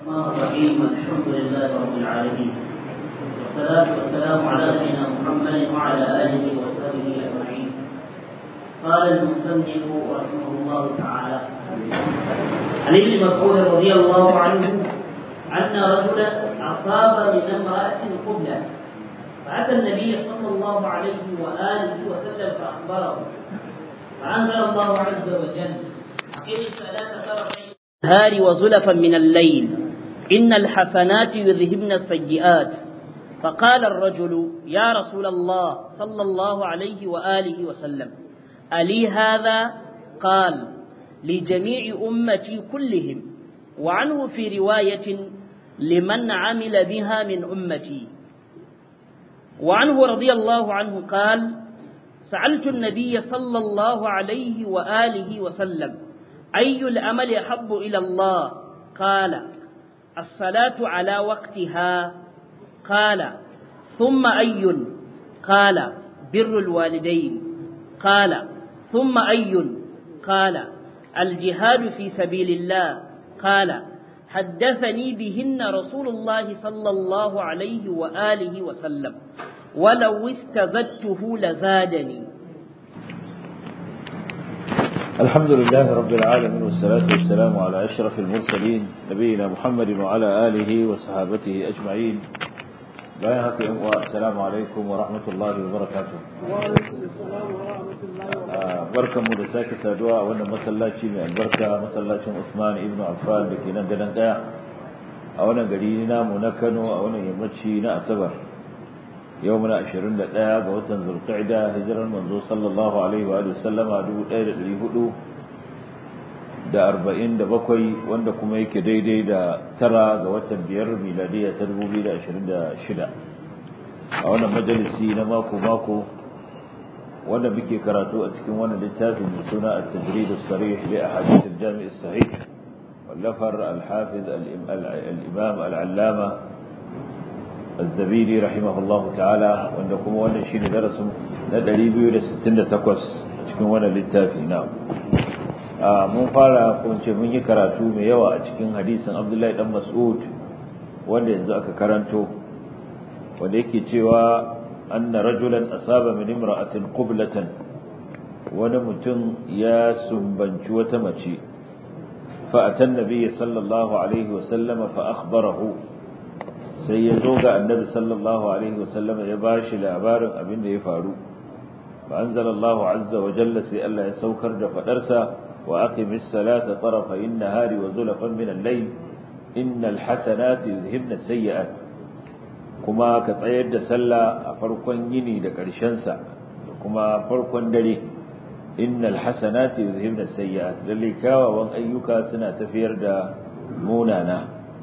الرحمن الرحيم الحمد لله رب العالمين والصلاة والسلام على نبينا محمد وعلى آله وصحبه أجمعين قال المصنف رحمه الله تعالى عن ابن مسعود رضي الله عنه أن رجلا أصاب من امرأة قبلة فأتى النبي صلى الله عليه وآله وسلم فأخبره فأنزل الله عز وجل أقم الصلاة طرفي النهار وزلفا من الليل إن الحسنات يذهبن السيئات فقال الرجل يا رسول الله صلى الله عليه وآله وسلم ألي هذا قال لجميع أمتي كلهم وعنه في رواية لمن عمل بها من أمتي وعنه رضي الله عنه قال سألت النبي صلى الله عليه وآله وسلم أي العمل أحب إلى الله قال الصلاة على وقتها قال ثم أي قال بر الوالدين قال ثم أي قال الجهاد في سبيل الله قال حدثني بهن رسول الله صلى الله عليه وآله وسلم ولو استزدته لزادني الحمد لله رب العالمين والصلاة والسلام على أشرف المرسلين نبينا محمد وعلى آله وصحابته أجمعين بايهك السلام عليكم ورحمة الله وبركاته وعليكم السلام ورحمة الله وبركاته barkan mu da sake saduwa a wannan masallaci mai albarka masallacin Usman ibn Affan da ke nan gadan daya a wannan gari namu na Kano a wannan yammaci na Asabar yau muna 21 ga watan Zulqa'da hijirar manzo sallallahu alaihi wa sallama 1447 wanda kuma yake daidai da tara ga watan biyar miladiya ta 2026 a wannan majalisi na mako mako wanda muke karatu a cikin wannan littafin mai suna at-tajrid as-sarih li ahadith al-jami' as-sahih wallafar al-hafiz al-imam al-allama az-zabiri rahimahullah ta'ala wanda kuma wannan shine darasin na 268 cikin wannan littafi na mun fara ko ce mun yi karatu mai yawa a cikin hadisin Abdullahi dan Mas'ud wanda yanzu aka karanto wanda yake cewa أن رجلا أصاب من امرأة قبلة ونمتن يا سنبنش وتمشي فأتى النبي صلى الله عليه وسلم فأخبره سيزوغ النبي صلى الله عليه وسلم يباشي لعبار أبن يفعلوا فأنزل الله عز وجل سيألا يسوكر فدرسا وأقم الصلاة طرفي النهار وزلفا من الليل إن الحسنات يذهبن السيئات kuma ka tsayar da sallah a farkon yini da ƙarshensa da kuma farkon dare innal hasanati yuzhibna sayyi'at lalle kawawan ayyuka suna tafiyar da munana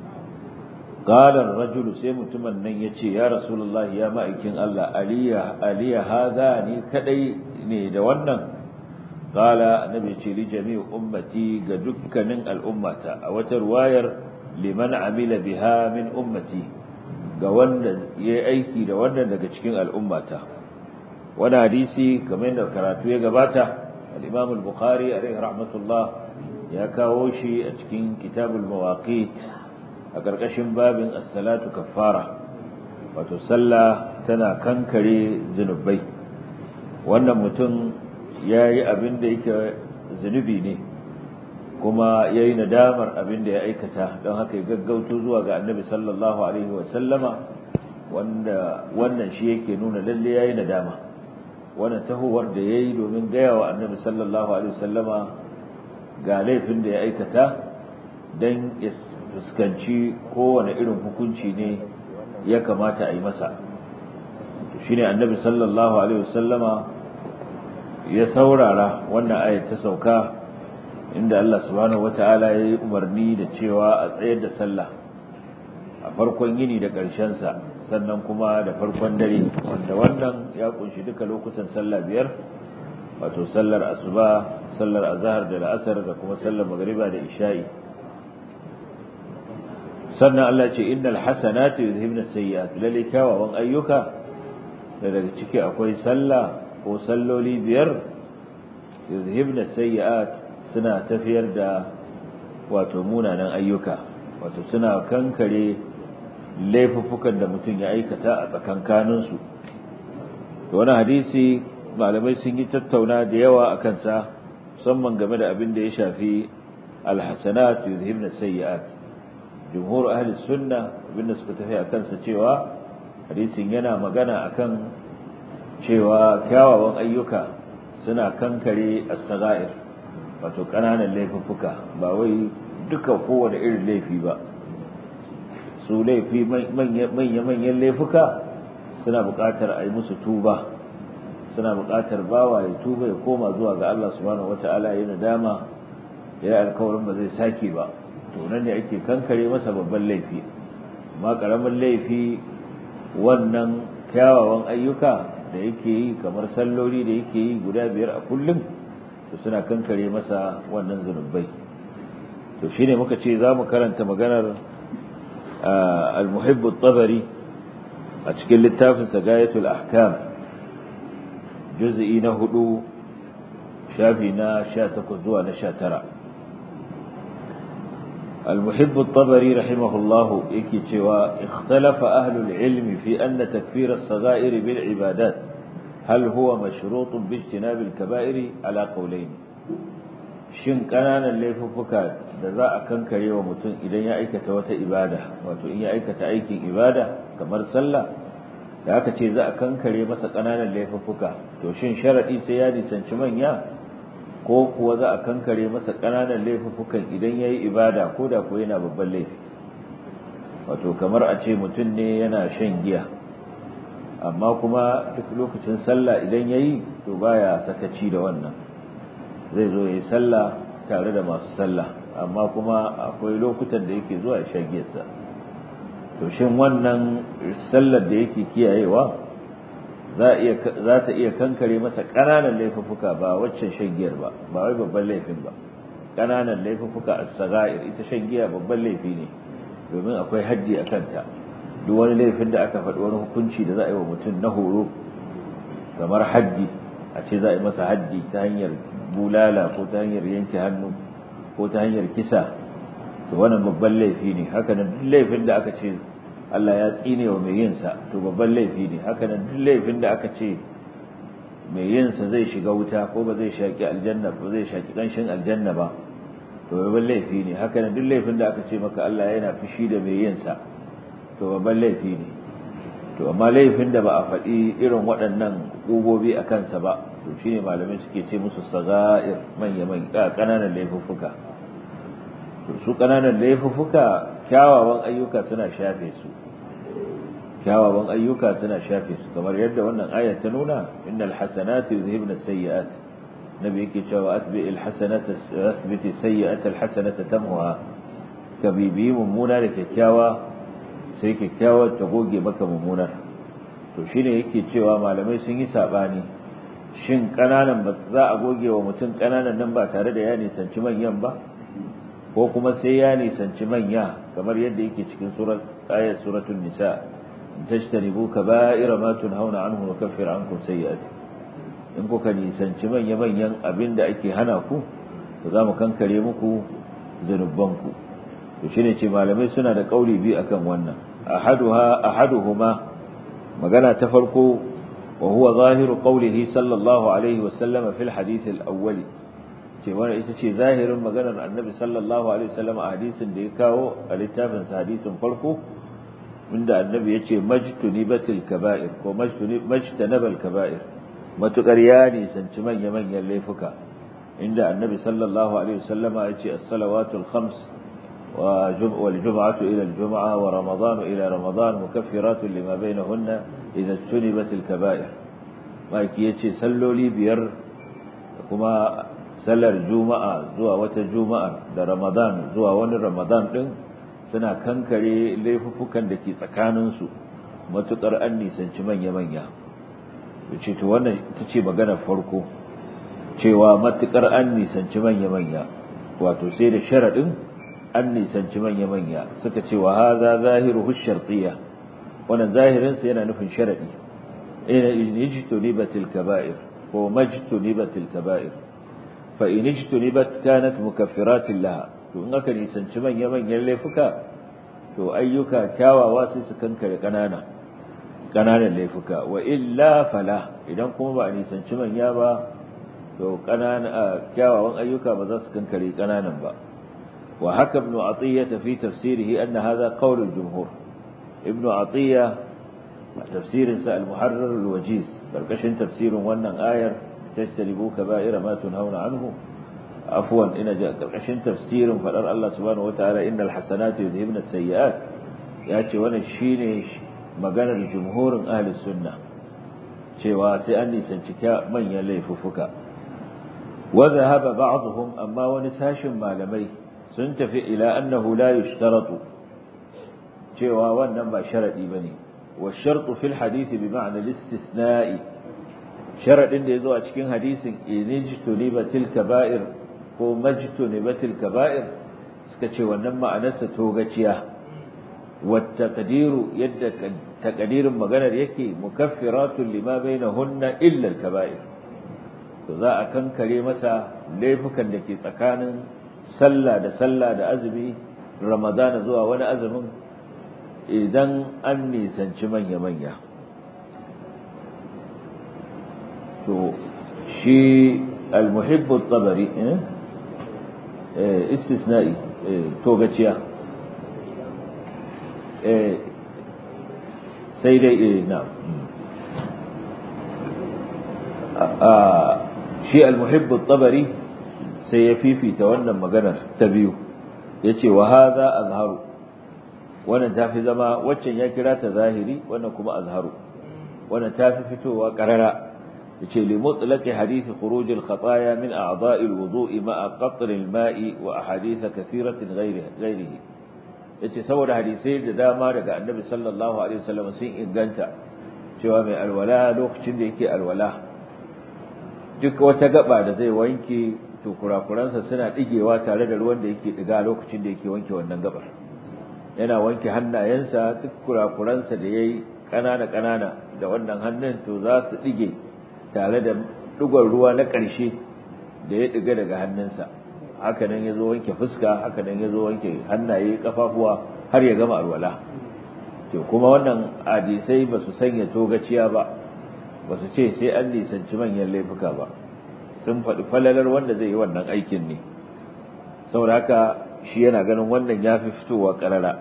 qala ar-rajulu sai mutumin nan yace ya rasulullahi ya ma'aikin Allah aliya aliya hadha ni kadai ne da wannan qala annabi ce li jami'i ummati ga dukkanin al'ummata a wata ruwayar liman amila biha min ummati ga wanda ya yi aiki da wannan daga cikin al'ummata wani hadisi kamar da karatu ya gabata al'imam al-bukhari a rai rahmatullah ya kawo shi a cikin kitabul mawaqit a ƙarƙashin babin as-salatu kaffara wato sallah tana kankare zunubai wannan mutum ya yi abin da yake zunubi ne kuma ya yi nadamar abin da ya aikata don haka ya gaggauto zuwa ga annabi sallallahu alaihi wasallama wanda wannan shi yake nuna lalle ya yi nadama wannan tahowar da ya yi domin gaya wa annabi sallallahu alaihi wasallama ga laifin da ya aikata don ya fuskanci kowane irin hukunci ne ya kamata a yi masa shi ne annabi sallallahu alaihi wasallama ya saurara wannan ayat ta sauka inda Allah subhanahu wata'ala ya yi umarni da cewa a tsayar da sallah a farkon yini da sa sannan kuma da farkon dare wanda wannan ya kunshi duka lokutan sallah biyar wato sallar asuba sallar azhar da la'asar da kuma sallar magriba da isha'i sannan Allah ce innal hasanati yuzhibna sayyi'at lalle kyawawan ayyuka da daga ciki akwai sallah ko salloli biyar yuzhibna sayyi'at suna tafiyar da wato munanan ayyuka wato suna kankare laifuffukan da mutum ya aikata a tsakankaninsu da wani hadisi malamai sun yi tattauna da yawa a kansa musamman game da abin da ya shafi alhassanat yuzhibna sayyi'at jumhur ahli sunna abinda suka tafi a kansa cewa hadisin yana magana akan cewa kyawawan ayyuka suna kankare as-sagair wato kananan laifuffuka ba wai duka kowane irin laifi ba su laifi manya-manyan laifuka suna buƙatar a yi musu tuba suna buƙatar bawa ya tuba ya koma zuwa ga Allah subhanahu wata'ala ya nadama ya yi alkawarin ba zai sake ba to nan ne ake kankare masa babban laifi amma ƙaramin laifi wannan kyawawan ayyuka da yake yi kamar salloli da yake yi guda biyar a kullum to suna kankare masa wannan zunubai to shine muka ce za mu karanta maganar al-muhibbu tabari a cikin littafin sagayatul ahkam juz'i na hudu shafi na 18 zuwa na 19 المحب الطبري رحمه الله يكي cewa اختلف أهل العلم في أن تكفير الصغائر بالعبادات هل هو مشروط باجتناب الكبائر على قولين shin ƙananan laifuffuka da za a kankare wa mutum idan ya aikata wata ibada wato in ya aikata aikin ibada kamar sallah da aka ce za a kankare masa ƙananan laifuffuka to shin sharaɗi sai ya nisanci manya ko kuwa za a kankare masa ƙananan laifuffukan idan ya yi ibada ko da ko yana babban laifi wato kamar a ce mutum ne yana shan giya amma kuma duk lokacin sallah idan ya yi to baya sakaci da wannan zai zo ya yi sallah tare da masu sallah amma kuma akwai lokutan da yake zuwa ya shan giyarsa to shin wannan sallar da yake kiyayewa za ta iya kankare masa ƙananan laifuffuka ba waccan shan giyar ba ba wai babban laifin ba ƙananan laifuffuka a saga'ir ita shan giya babban laifi ne domin akwai haddi a kanta duk wani laifin da aka faɗi wani hukunci da za a yi wa mutum na horo kamar haddi a ce za a yi masa haddi ta hanyar bulala ko ta hanyar yanke hannu ko ta hanyar kisa to wannan babban laifi ne haka nan duk laifin da aka ce Allah ya tsine wa mai yinsa to babban laifi ne haka nan duk laifin da aka ce mai yinsa zai shiga wuta ko ba zai shaki aljanna ba zai shaki kanshin aljanna ba to babban laifi ne haka nan duk laifin da aka ce maka Allah yana fushi da mai yinsa to babban laifi ne to amma laifin da ba a faɗi irin waɗannan ƙubobi a kansa ba to shine malamai suke ce musu saga'ir manya manya ƙananan laifuffuka to su ƙananan laifuffuka kyawawan ayyuka suna shafe su kyawawan ayyuka suna shafe su kamar yadda wannan ayat ta nuna innal hasanati yuzhibna sayyi'at nabi yake cewa asbi al hasanata asbiti sayyi'ata al hasanata tamhuha kabibi mummuna da kyakkyawa sai kyakkyawar ta goge maka mummunar to shine yake cewa malamai sun yi sabani shin kananan ba za a goge wa mutum kananan nan ba tare da ya nisanci manyan ba ko kuma sai ya nisanci manya kamar yadda yake cikin surat ayat suratul nisa tajtanibu kaba'ira ma tunhauna anhu wa kaffir ankum sayyi'ati in kuka nisanci manya manyan abinda ake hana ku to za mu kankare muku zanubanku to shine ce malamai suna da kauli biyu akan wannan ahaduha ahaduhuma magana ta farko wa huwa zahiru qawlihi sallallahu alaihi wa sallama fil hadith al-awwal ce wannan ita ce zahirin maganar annabi sallallahu alaihi wasallam a hadisin da ya kawo a littafin sa hadisin farko inda annabi ya ce majtunibatil kaba'ir ko majtanabal kaba'ir matukar ya nisanci manya manyan laifuka inda annabi sallallahu alaihi wasallama ya ce as-salawatul khams والجمعة إلى الجمعة ورمضان إلى رمضان مكفرات لما بينهن إذا اجتنبت الكبائر ما يكي سلوا لي بير كما sallar juma'a zuwa wata juma'a da ramadan zuwa wani ramadan din suna kankare laifuffukan da ke tsakaninsu matuƙar an nisanci manya-manya ce to wannan ita ce maganar farko cewa matuƙar an nisanci manya-manya wato sai da sharaɗin an nisanci manya-manya suka ce wa haza zahiru shartiyya wannan zahirinsa yana nufin sharaɗi ina ijtunibatil kaba'ir ko majtunibatil kaba'ir fa in ijtunibat kanat mukaffirat laha to in aka nisanci manya manyan laifuka to ayyuka kyawawa sai su kankare ƙanana ƙananan laifuka wa illa fala idan kuma ba a nisanci manya ba to ƙanana kyawawan ayyuka ba za su kankare ƙananan ba wa haka ibn atiyya fi tafsirihi anna hadha qawl al-jumhur ibn atiyya tafsirin sa al-muharrar al-wajiz karkashin tafsirin wannan ayar tajtanibu kaba'ira ma tunhauna anhu afwan ina ja karkashin tafsirin fadar Allah subhanahu wataala innal hasanatu yudhibna as-sayyi'at yace wannan shine maganar jumhurin ahli sunna cewa sai an nisanci manyan laifuffuka wa dhahaba ba'dhum amma wani sashin malamai sun tafi ila annahu la yushtaratu cewa wannan ba sharadi bane wa shartu fil hadith bi ma'na al-istithna'i sharadin da yazo a cikin hadisin inijtunibatil kaba'ir ko majtunibatil kaba'ir suka ce wannan ma'anarsa togaciya والتقدير يد تقدير maganar yake mukaffiratun lima bainahunna illa al-kaba'ir to za a kankare masa laifukan da ke tsakanin sallah da sallah da azumi ramadana zuwa wani azumin idan an nisanci manya manya to shi al-muhibb at-tabari eh istisna'i to gaciya sai dai na shi al-muhibbu tabari sai ya fifita wannan maganar ta biyu yace wa hadha azharu wannan tafi zama waccan ya kira ta zahiri wannan kuma azharu wannan tafi fitowa qarara yace li mutlaqi hadith khuruj al-khataya min a'dha'i al-wudu'i ma'a qatr al-ma'i wa ahadith kathiratin ghayrihi yace saboda hadisai da dama daga annabi sallallahu alaihi wasallam sun inganta cewa mai alwala lokacin da yake alwala duk wata gaba da zai wanke to kurakuransa suna digewa tare da ruwan da yake diga lokacin da yake wanke wannan gabar yana wanke hannayensa duk kurakuransa da yayi kanana kanana da wannan hannun to za su dige tare da digon ruwa na ƙarshe da ya diga daga hannunsa haka nan ya zo wanke fuska haka nan ya zo wanke hannaye kafafuwa har ya gama alwala to kuma wannan hadisai ba su sanya togaciya ba ba su ce sai an nisanci manyan laifuka ba sun faɗi falalar wanda zai yi wannan aikin ne saboda haka shi yana ganin wannan ya fi fitowa ƙarara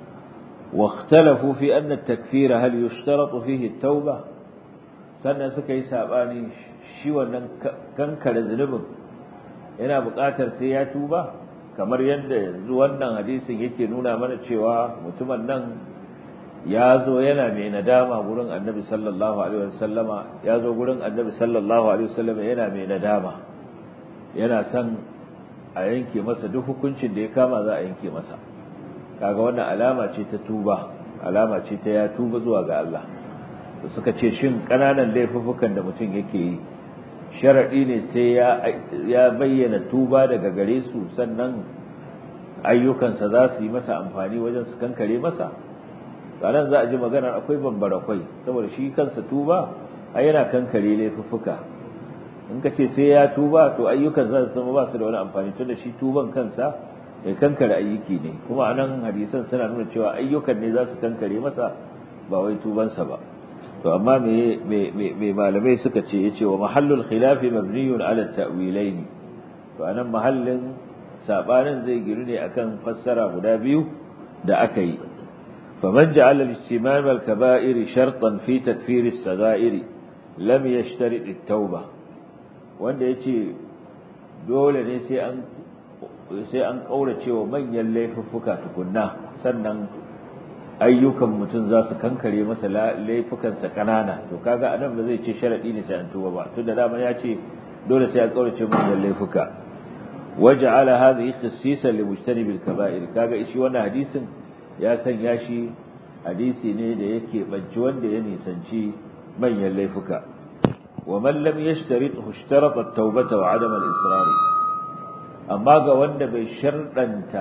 واختلفوا في أن التكفير هل يشترط فيه التوبة sannan suka yi saɓani shi wannan kankare zunubin yana buƙatar sai ya tuba kamar yadda yanzu wannan hadisin yake nuna mana cewa mutumin nan ya zo yana mai nadama gurin annabi sallallahu alaihi wasallama ya zo gurin annabi sallallahu alaihi wasallama yana mai nadama yana son a yanke masa duk hukuncin da ya kama za a yanke masa kaga wannan alama ce ta tuba alama ce ta ya tuba zuwa ga Allah to suka ce shin kananan laifuffukan da mutum yake yi sharadi ne sai ya ya bayyana tuba daga gare su sannan ayyukansa za su yi masa amfani wajen su kankare masa ranar za a ji maganar akwai bambarakwai saboda shi kansa tuba a yana kankare laifuffuka in ka ce sai ya tuba to ayyukan za su zama ba su da wani amfani tunda shi tuban kansa ya kankare ayyuki ne kuma a nan hadisan suna nuna cewa ayyukan ne za su kankare masa ba wai tubansa ba to amma me me malamai suka ce yace wa mahallul khilafi mabniyun ala ta'wilaini to anan mahallin sabanin zai giru ne akan fassara guda biyu da aka yi faman ja'ala al-ijtimam al-kaba'ir shartan fi takfir as-saga'ir lam yashtarit at-tauba wanda yace dole ne sai an sai an kaurace wa manyan laifuffuka tukunna sannan ayyukan mutum za su kankare masa laifukansa kanana to kaga anan ba zai ce sharadi ne sai an tuba ba tunda dama ya ce dole sai an kaurace manyan laifuka waja'ala hadhihi khassisan li mujtanib al-kaba'ir kaga shi wannan hadisin ya sanya shi hadisi ne da yake banci wanda ya nisanci manyan laifuka wa man lam yashtarithu ishtarata at-taubata wa 'adama al-israr amma ga wanda bai sharɗanta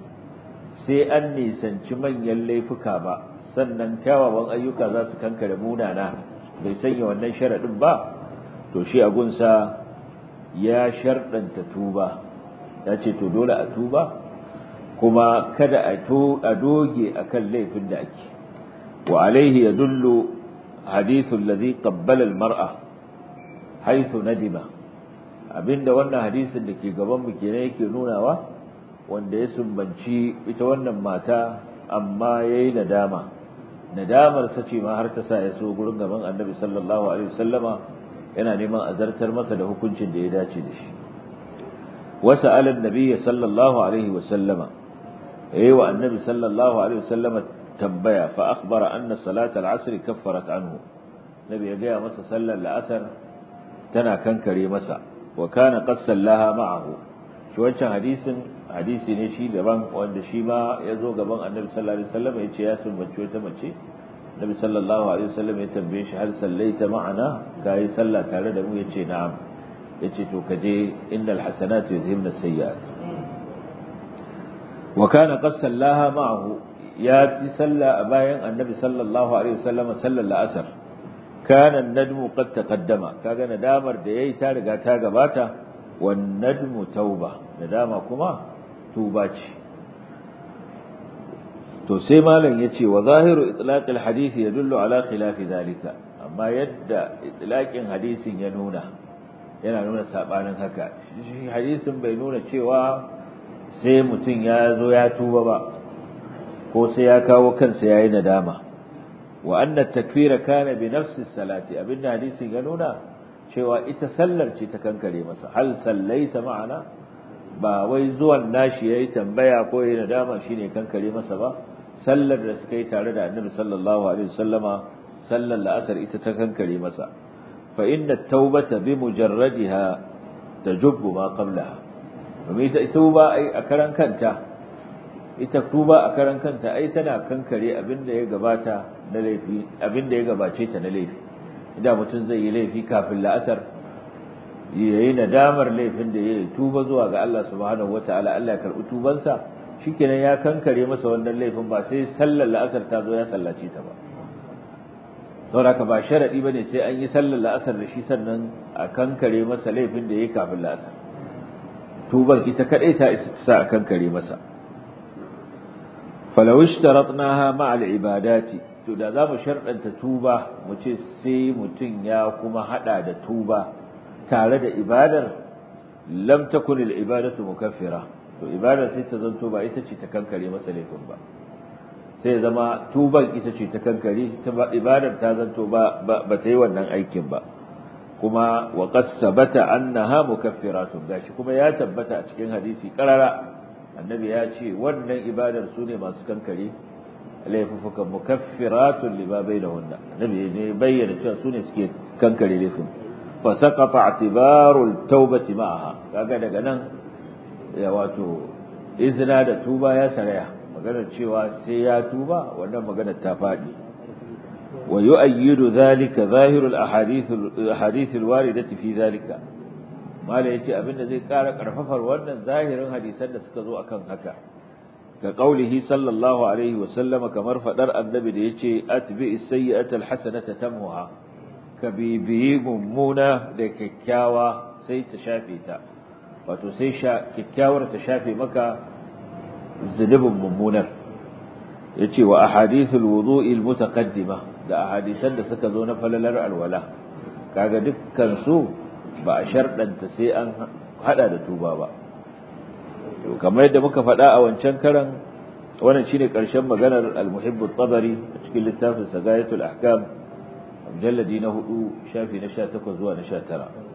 sai an nisanci manyan laifuka ba sannan kyawawan ayyuka za su kankare munana bai sanya wannan sharaɗin ba to shi agunsa ya sharɗanta tuba ya ce to dole a tuba kuma kada a doge akan laifin da ake wa alaihi yadullu hadithu alladhi qabbala almar'a haythu nadima abinda wannan hadisin da ke gaban mu kenan yake nunawa wanda ya sumbanci ita wannan mata amma yayi nadama nadamar sa ce ma har ta sa ya so gurin gaban Annabi sallallahu alaihi wasallama yana neman azartar masa da hukuncin da ya dace da shi wasa ala annabi sallallahu alaihi wasallama yayi wa Annabi sallallahu alaihi wasallama tambaya fa akhbara anna salat al-asr kaffarat anhu nabi ya gaya masa sallar la'asar tana kankare masa wa kana qad sallaha ma'ahu shi wancan hadisin hadisi ne shi daban wanda shi ma ya zo gaban annabi sallallahu alaihi wasallam ya ce ya sumbaci wata mace nabi sallallahu alaihi wasallam ya tambaye shi hal sallaita ma'ana kai sallah tare da mu yace na'am yace to kaje innal hasanatu yudhhibna sayyi'at wa kana qad sallaha ma'ahu ya ti salla a bayan annabi sallallahu alaihi wasallam sallar la'asar kana an-nadmu qad taqaddama kaga nadamar da yayi ta riga ta gabata wan nadmu tauba nadama kuma tuba ce to sai malam yace wa zahiru itlaqil hadith yadullu ala khilafi zalika amma yadda itlaqin hadisin ya nuna yana nuna sabanin haka shi hadisin bai nuna cewa sai mutum ya zo ya tuba ba ko sai ya kawo kansa yayi nadama wa anna takfira kana bi nafsi salati abinda hadisin ya nuna cewa ita sallar ce ta kankare masa hal sallaita ma'ana ba wai zuwan nashi yayi tambaya ko yayi nadama shine kankare masa ba sallar da suka yi tare da Annabi sallallahu alaihi wasallama sallar la'asar ita ta kankare masa fa inna at-taubata bi mujarradiha tajubbu ma qablaha domin ita tuba ai a karan kanta ita tuba a karan kanta ai tana kankare abinda ya gabata na laifi abinda ya gabace ta na laifi idan mutum zai yi laifi kafin la'asar yayi nadamar laifin da yayi tuba zuwa ga Allah subhanahu wataala Allah ya karbi tubansa shikenan ya kankare masa wannan laifin ba sai sallar la'asar ta zo ya sallace ta ba saboda ba sharadi bane sai an yi sallar la'asar da shi sannan a kankare masa laifin da yayi kafin la'asar tuban ita kadai ta isa sa a kankare masa falaw ishtaratnaha ma'a al-ibadati to da zamu sharɗanta tuba mu ce sai mutun ya kuma hada da tuba tare da ibadar lam takun al-ibadatu mukaffira to ibadar sai ta zanto ba ita ce ta kankare masa laifin ba sai zama tuban ita ce ta kankare ta ibadar ta zanto ba ba ta yi wannan aikin ba kuma wa qad sabata annaha mukaffiratun gashi kuma ya tabbata a cikin hadisi karara annabi ya ce wannan ibadar su ne masu kankare laifukan mukaffiratun lima bainahunna annabi ne bayyana cewa su ne suke kankare laifin fa saqata i'tibarul tawbati ma'aha kaga daga nan ya wato izina da tuba ya saraya maganar cewa sai ya tuba wannan maganar ta fadi wa yu'ayyidu dhalika zahirul ahadith ahadith alwaridati fi dhalika mala yace abinda zai kara karfafar wannan zahirin hadisan da suka zo akan haka ka qaulihi sallallahu alaihi wa sallama kamar fadar annabi da yace atbi as-sayyi'ata al-hasanata tamhuha ka bibiyi mummuna da kyakkyawa sai ta shafe ta wato sai kyakkyawar ta shafe maka zunubin mummunar yace wa ahadithul wudu'i al-mutaqaddima da ahadisan da suka zo na falalar alwala kaga dukkan su ba a sharɗanta sai an hada da tuba ba to kamar yadda muka faɗa a wancan karan wannan shine ƙarshen maganar al-muhibb at-tabari a cikin littafin sagayatul ahkam mujalladi na 4 shafi na 18 zuwa na 19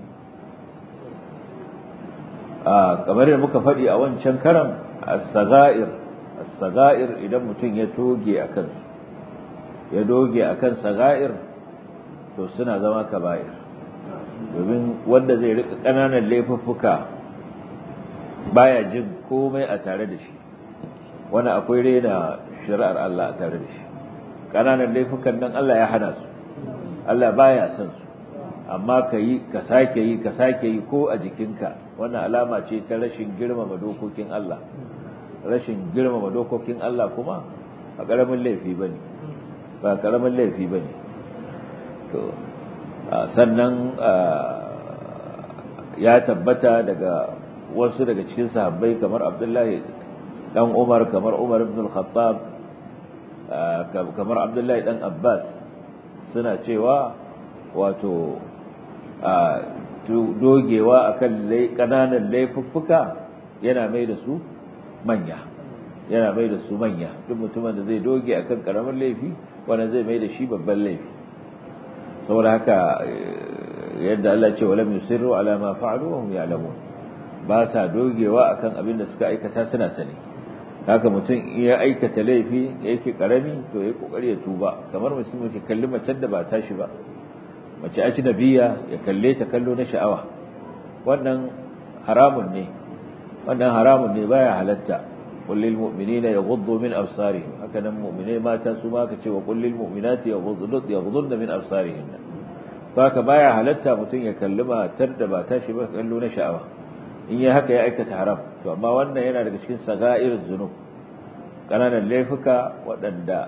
a kamar yadda muka faɗi a wancan karan as-sagair as-sagair idan mutum ya toge akan ya doge akan sagair to suna zama kaba'ir domin wanda zai rika ƙananan laifuffuka baya jin komai a tare da shi wani akwai rena shari'ar Allah a tare da shi ƙananan laifukan nan Allah ya hana su Allah baya son su amma ka yi ka sake yi ka sake yi ko a jikinka wannan alama ce ta rashin girmama dokokin Allah rashin girmama dokokin Allah kuma a ƙaramin laifi bane ba ƙaramin laifi bane to sannan ya tabbata daga wasu daga cikin sahabbai kamar Abdullahi dan Umar kamar Umar ibn al-Khattab kamar Abdullahi dan Abbas suna cewa wato dogewa akan kananan laifuffuka yana mai da su manya yana mai da su manya duk mutumin da zai doge akan karamin laifi wanda zai mai da shi babban laifi saboda haka yadda Allah ce walam yusirru ala ma fa'alu wa hum ya'lamun ba sa dogewa akan abin da suka aikata suna sani haka mutum ya aikata laifi yake karami to yayi kokari ya tuba kamar mutum ke kalli macen da ba tashi ba mace ajnabiya ya kalle ta kallo na sha'awa wannan haramun ne wannan haramun ne baya halatta qul lil mu'minina yaghuddu min absarihim haka nan mu'mine mata su ma ka ce wa qul lil mu'minati yaghuddu yaghudduna min absarihin haka baya halatta mutum ya kalli matar da ba tashi ba kallo na sha'awa in yi haka ya aikata haram to amma wannan yana daga cikin saga'ir zunub kananan laifuka waɗanda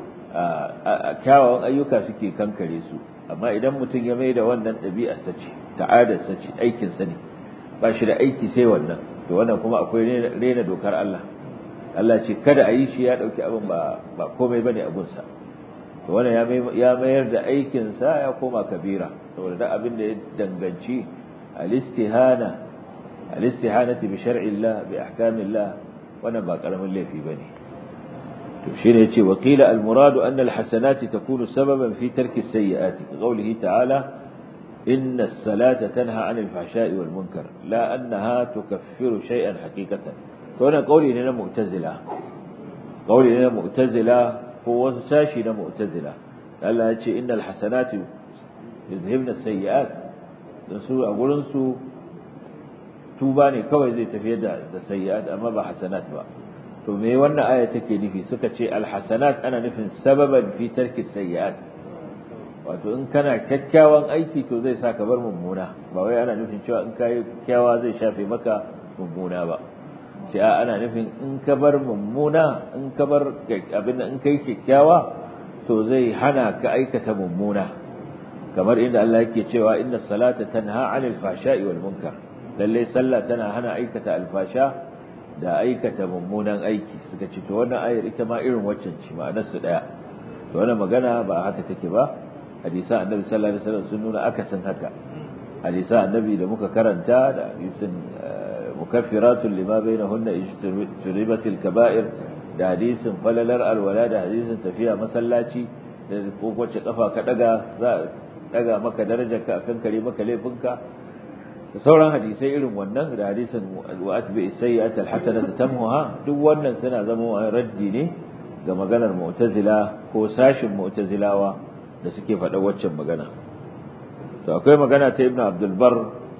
kyawawan ayyuka suke kankare su amma idan mutum ya mai da wannan ɗabi'ar sace ta'adar sace aikin sa ne ba shi da aiki sai wannan to wannan kuma akwai rena dokar Allah Allah ce kada a yi shi ya ɗauki abin ba ba komai bane a gunsa to wannan ya mayar da aikin sa ya koma kabira saboda da abin da ya danganci al-istihana al-istihanati bi shar'i Allah bi ahkami Allah wannan ba karamin laifi bane to shine yace wa qila al-muradu anna al-hasanati takunu sababan fi tarki as-sayyi'ati qawlihi ta'ala inna as-salata tanha 'anil fahsha'i wal munkar la annaha tukaffiru shay'an haqiqatan to wannan qawli ne na mu'tazila qawli ne na mu'tazila ko wasu sashi na mu'tazila Allah ya ce innal hasanati yuzhibna as-sayyi'at dan su a gurin su tuba ne kawai zai tafiyar da da sayyi'at amma ba hasanat ba to me wannan aya take nufi suka ce alhasanat ana nufin sababan fi tarki sayyi'at wato in kana kyakkyawan aiki to zai sa ka bar mummuna ba wai ana nufin cewa in kai kyakkyawa zai shafe maka mummuna ba sai a ana nufin in ka bar mummuna in ka bar abin in kai kyakkyawa to zai hana ka aikata mummuna kamar inda Allah yake cewa inna salata tanha 'anil fahsha'i wal munkar lalle sallah tana hana aikata alfasha da aikata mummunan aiki suka ce to wannan ayar ita ma irin waccan ce ma'anar su daya to wannan magana ba haka take ba hadisa annabi sallallahu alaihi wasallam sun nuna akasin haka hadisa annabi da muka karanta da hadisin mukaffiratun lima bainahunna ijtanibatil kaba'ir da hadisin falalar alwala da hadisin tafiya masallaci da ko wacce kafa ka daga za daga maka darajarka akan kare maka laifinka da sauran hadisai irin wannan da hadisin wa atbi sayyi'at alhasanata tamhuha duk wannan suna zama raddi ne ga maganar mu'tazila ko sashin mu'tazilawa da suke faɗa waccan magana to akwai magana ta ibnu abdul bar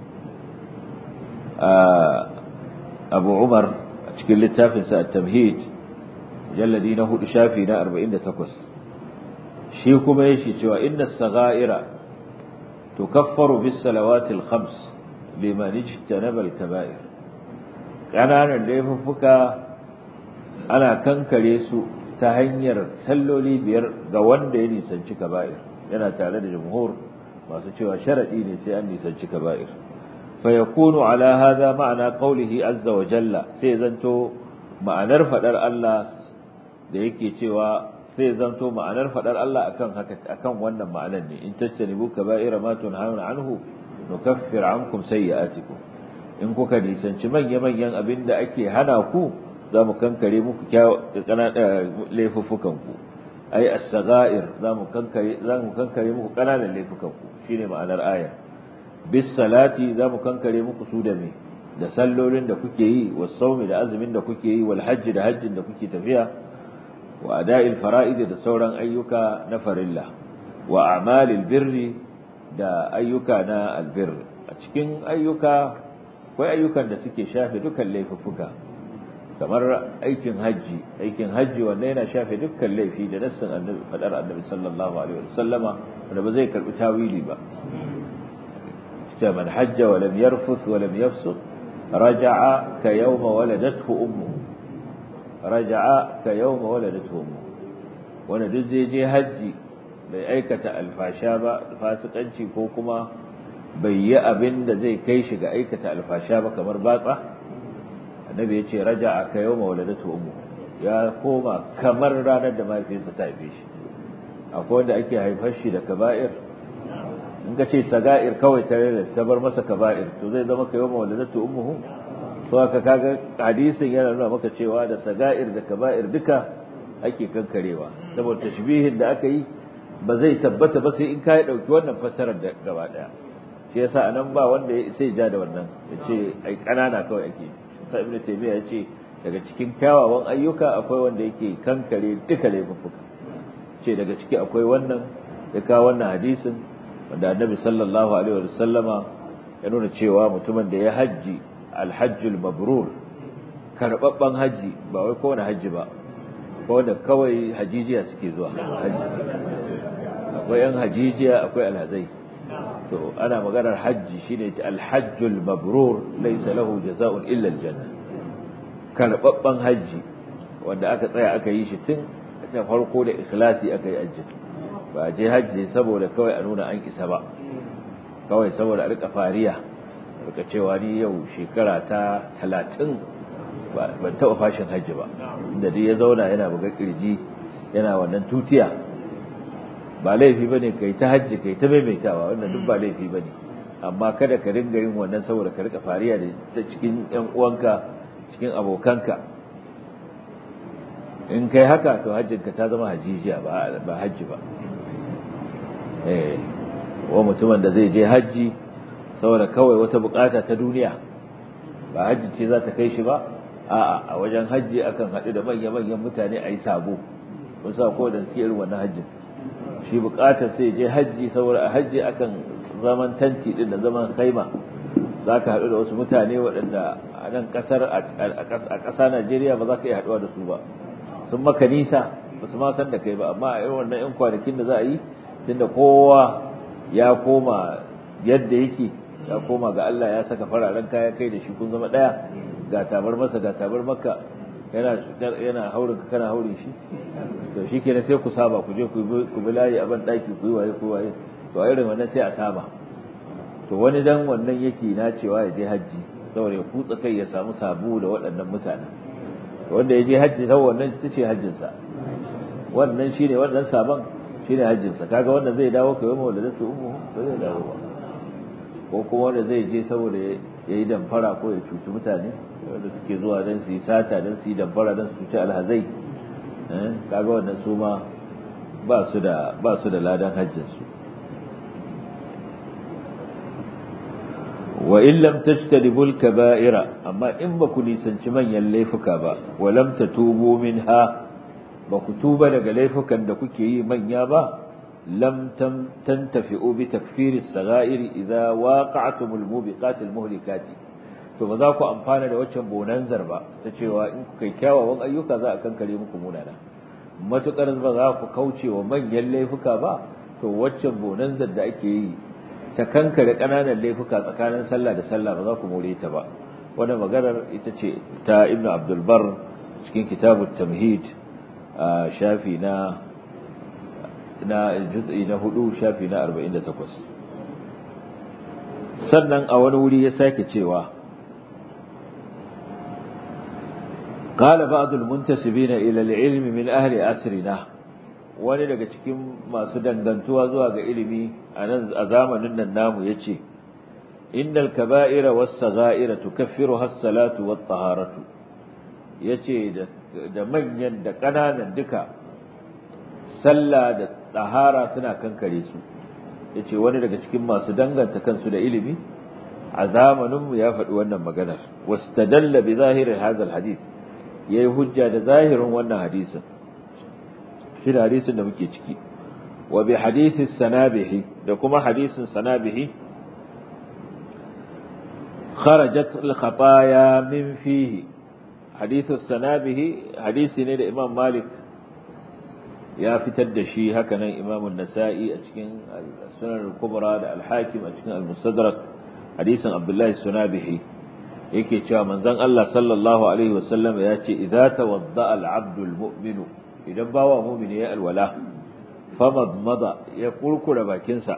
abu umar a cikin littafin sa at-tamhid jalladi na hudu shafi na 48 shi kuma yake cewa inna as-sagha'ira tukaffaru bis salawatil khams liman ijtanaba al-kaba'ir kananan laifuffuka ana kankare su ta hanyar salloli biyar ga wanda ya nisanci kaba'ir yana tare da jumhur masu cewa sharadi ne sai an nisanci kaba'ir fa yakunu ala hadha ma'ana qawlihi azza wa jalla sai zanto ma'anar fadar Allah da yake cewa sai zanto ma'anar fadar Allah akan haka akan wannan ma'anar ne in tajtanibu kaba'ira ma tunhauna anhu nukaffir ankum sayyi'atikum in kuka nisanci manya-manyan abinda ake hana ku za mu kankare muku laifuffukan ku ai as-saga'ir za mu kankare za mu kankare muku kananan laifukan ku shine ma'anar ayar bis salati za mu kankare muku su da me da sallolin da kuke yi was sawmi da azumin da kuke yi wal hajji da hajjin da kuke tafiya wa ada'il fara'id da sauran ayyuka na farilla wa a'malil birri da ayyuka na albir a cikin ayyuka akwai ayyukan da suke shafe dukkan laifuffuka kamar aikin hajji aikin hajji wanda yana shafe dukkan laifi da nassin annabi fadar annabi sallallahu alaihi wasallama wanda ba zai karbi tawili ba ta man hajja wa lam yarfuth wa lam yafsuq raja'a ka yawma waladathu ummu raja'a ka yawma waladathu ummu wanda duk zai je hajji bai aikata alfasha ba fasikanci ko kuma bai yi abin da zai kai shi ga aikata alfasha ba kamar batsa annabi ya ce raja'a ka yawma waladatu ummu ya koma kamar ranar da mahaifiyarsa ta haife shi akwai wanda ake haifar shi da kaba'ir in ka ce saga'ir kawai tare da ta bar masa kaba'ir to zai zama ka yawma waladatu ummuhu to haka kaga hadisin yana nuna maka cewa da saga'ir da kaba'ir duka ake kankarewa saboda tashbihin da aka yi ba zai tabbata ba sai in ka yi dauki wannan fassarar da gaba daya shi yasa anan ba wanda sai ja da wannan yace ai kanana kawai ake sai ibnu taymiya yace daga cikin kyawawan ayyuka akwai wanda yake kankare duka laifuffuka ce daga ciki akwai wannan ya kawo wannan hadisin wanda annabi sallallahu alaihi wa sallama ya nuna cewa mutumin da ya hajji alhajjul mabrur karbabban haji ba wai kowane haji ba ko wanda kawai hajijiya suke zuwa haji akwai yan hajijiya akwai alhazai to ana maganar hajji shine alhajjul mabrur laysa lahu jazaa'un illa aljanna karbabban haji wanda aka tsaya aka yi shi tun da farko da ikhlasi aka yi hajji ba je hajji saboda kawai a nuna an isa ba kawai saboda a rika fariya rika cewa ni yau shekara ta talatin ban taɓa fashin hajji ba inda dai ya zauna yana buga kirji yana wannan tutiya ba laifi bane kai ta hajji kai ta maimaitawa wannan duk ba laifi bane amma kada ka ringa yin wannan saboda ka rika fariya da ta cikin ƴan uwanka cikin abokanka in kai haka to hajjinka ta zama hajijiya ba hajji ba eh wa mutumin da zai je hajji saboda kawai wata bukata ta duniya ba hajji ce za ta kai shi ba a'a a wajen hajji akan haɗu da manya-manyan mutane a yi sabo mun sa ko da suke irin wannan hajjin shi bukatar sai je hajji saboda a hajji akan zaman tanti din da zaman kaima za ka haɗu da wasu mutane waɗanda a nan ƙasar a ƙasa Najeriya ba za ka iya haɗuwa da su ba sun maka nisa ba su ma san da kai ba amma a irin wannan 'yan kwanakin da za a yi tunda kowa ya koma yadda yake ya koma ga Allah ya saka fararen kaya kai da shi kun zama ɗaya ga tabar masa ga tabar maka yana yana haurin ka kana haurin shi to shi kenan sai ku saba ku je ku bi layi a ban daki ku yi waye ku waye to a irin wannan sai a saba to wani dan wannan yake na cewa ya je hajji saboda ya kutsa kai ya samu sabu da waɗannan mutanen wanda ya je hajji ta wannan ita ce hajjinsa wannan shine wannan sabon shine hajjinsa kaga wanda zai dawo kai mu da zai ummu ba zai dawo ba ko kuma wanda zai je saboda ya yi damfara ko ya cuci mutane wanda suke zuwa don su yi sata don su yi damfara don su cuci alhazai kaga wannan su ma ba su da ba su da ladan hajjinsu wa in lam tajtanibul kaba'ira amma in ba ku nisanci manyan laifuka ba wa lam tatubu minha ba ku tuba daga laifukan da kuke yi manya ba lam tantafi'u bi takfiri as-sagha'ir idza waqa'tumul mubiqat al-muhlikat to ba za ku amfana da waccan bonanzar ba ta cewa in ku kai kyawawan ayyuka za a kankare muku munana matukar ba za ku kauce wa manyan laifuka ba to waccan bonanzar da ake yi ta kankare ƙananan laifuka tsakanin sallah da sallah ba za ku more ta ba wannan maganar ita ce ta ibnu abdul bar cikin kitabut tamhid a shafi na na juz'i na hudu shafi na 48 sannan a wani wuri ya sake cewa قال بعض المنتسبين إلى العلم من أهل أسرنا wani daga cikin masu dangantuwa zuwa ga ilimi a nan a zamanin nan namu yace innal kaba'ira was sagha'ira tukaffiruha as-salatu wat taharatu yace da manyan da kananan duka sallah da tahara suna kankare su yace wani daga cikin masu danganta kansu da ilimi a zamanin mu ya faɗi wannan maganar wastadalla bi zahiri hadha al-hadith yayi hujja da zahirin wannan hadisin shi da hadisin da muke ciki wa bi hadisi sanabihi da kuma hadisin sanabihi kharajat al khataya min fihi hadisin sanabihi hadisi ne da imam malik ya fitar da shi haka nan imam an-nasa'i a cikin sunan al-kubra da al-hakim a cikin al-mustadrak hadisin abdullahi sunabihi yake cewa manzon Allah sallallahu alaihi wasallam ya ce idza tawadda al-abdu al-mu'minu idan bawa mu'mini ya alwala famadmada ya kurkura bakinsa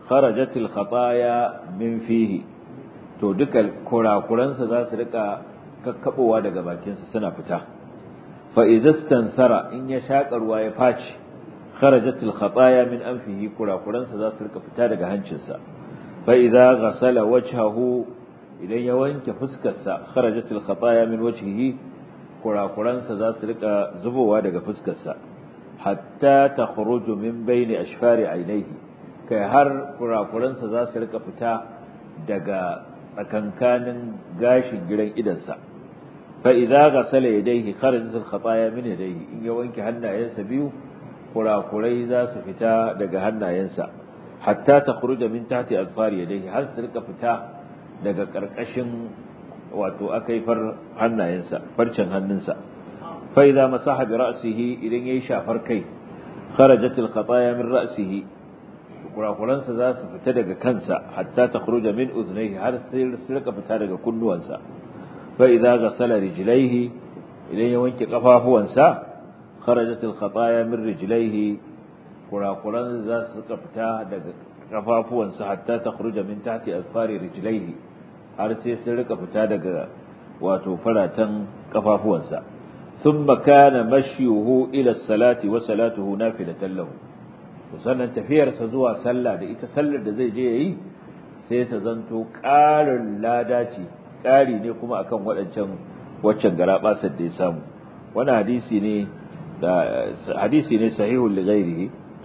kharajatil khataya min fihi to duka kurakuransa za su rika kakkabowa daga bakinsa suna fita fa idastansara in ya shaka ruwa ya faci kharajat al khataya min anfihi kurakuransa za su rika fita daga hancinsa fa idza ghasala wajhahu idan ya wanke fuskarsa kharajat al khataya min wajhihi kurakuransa za su rika zubowa daga fuskarsa hatta takhruju min bayni ashfari ainihi kai har kurakuransa za su rika fita daga tsakankanin gashin gidan idansa fa idza ghasala yadayhi kharajat al khataya min yadayhi in ya wanke hannayensa biyu kurakurai za su fita daga hannayensa hatta takhruja min tahti alfari yadayhi har su rika fita daga karkashin wato akaifar hannayensa farcen hannunsa fa idza masaha bi ra'sihi idan yayi shafar kai kharajat al khataya min ra'sihi kurakuransa za su fita daga kansa hatta takhruja min uznayhi har sai su rika fita daga kunnuwansa fa idza ghasala rijlaihi idan ya wanke kafafuwansa kharajat al khataya min rijlaihi kurakuran za su rika fita daga kafafuwansa hatta takhruja min tahti asfari rijlaihi har sai su rika fita daga wato faratan kafafuwansa thumma kana mashyuhu ila salati wa salatuhu nafilatan lahu sannan tafiyarsa zuwa sallah da ita sallar da zai je yayi sai ta zanto ƙarin lada ce ƙari ne kuma akan waɗancan waccan garabasar da ya samu wani hadisi ne da hadisi ne sahihul li ghairihi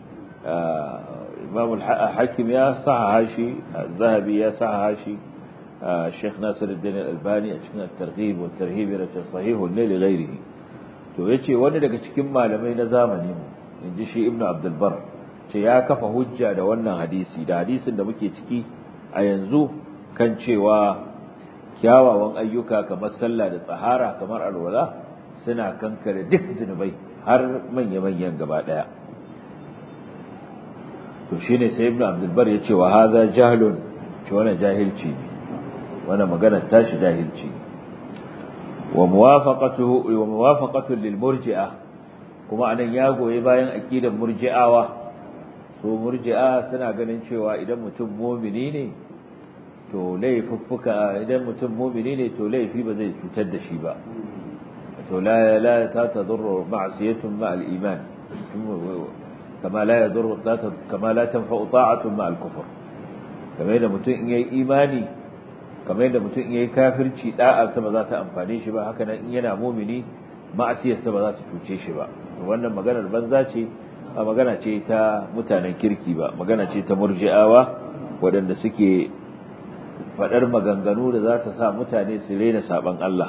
imam al-hakim ya sahaha shi zahabi ya sahaha shi Sheikh Nasiruddin Al-Albani a cikin at-targhib wa at-tarhib da sahihul li ghairihi to yace wani daga cikin malamai na zamani mu inji shi Ibn Abdul Barr ce ya kafa hujja da wannan hadisi da hadisin da muke ciki a yanzu kan cewa kyawawan ayyuka kamar sallah da tsahara kamar alwala suna kankare duk zunubai har manya-manyan gaba daya to shine sai ibnu abdul bar ya ce wa hadha jahlun ce wannan jahilci ne wannan magana tashi jahilci wa muwafaqatuhu wa muwafaqatu lil murji'ah kuma anan ya goyi bayan aqidar murji'awa su murji'a suna ganin cewa idan mutum mumini ne to laifuffuka idan mutum mumini ne to laifi ba zai cutar da shi ba to la la ta tadurru ma'siyatun ma'al iman kama la yadurru kama la tanfa'u ta'atun ma'al kufr kamar yadda mutum in yayi imani kamar yadda mutum in yayi kafirci da'a sa ba za ta amfane shi ba haka nan in yana mumini ma'asiyarsa ba za ta cuce shi ba wannan maganar banza ce a magana ce ta mutanen kirki ba magana ce ta murji'awa waɗanda suke faɗar maganganu da za ta sa mutane su rena saban Allah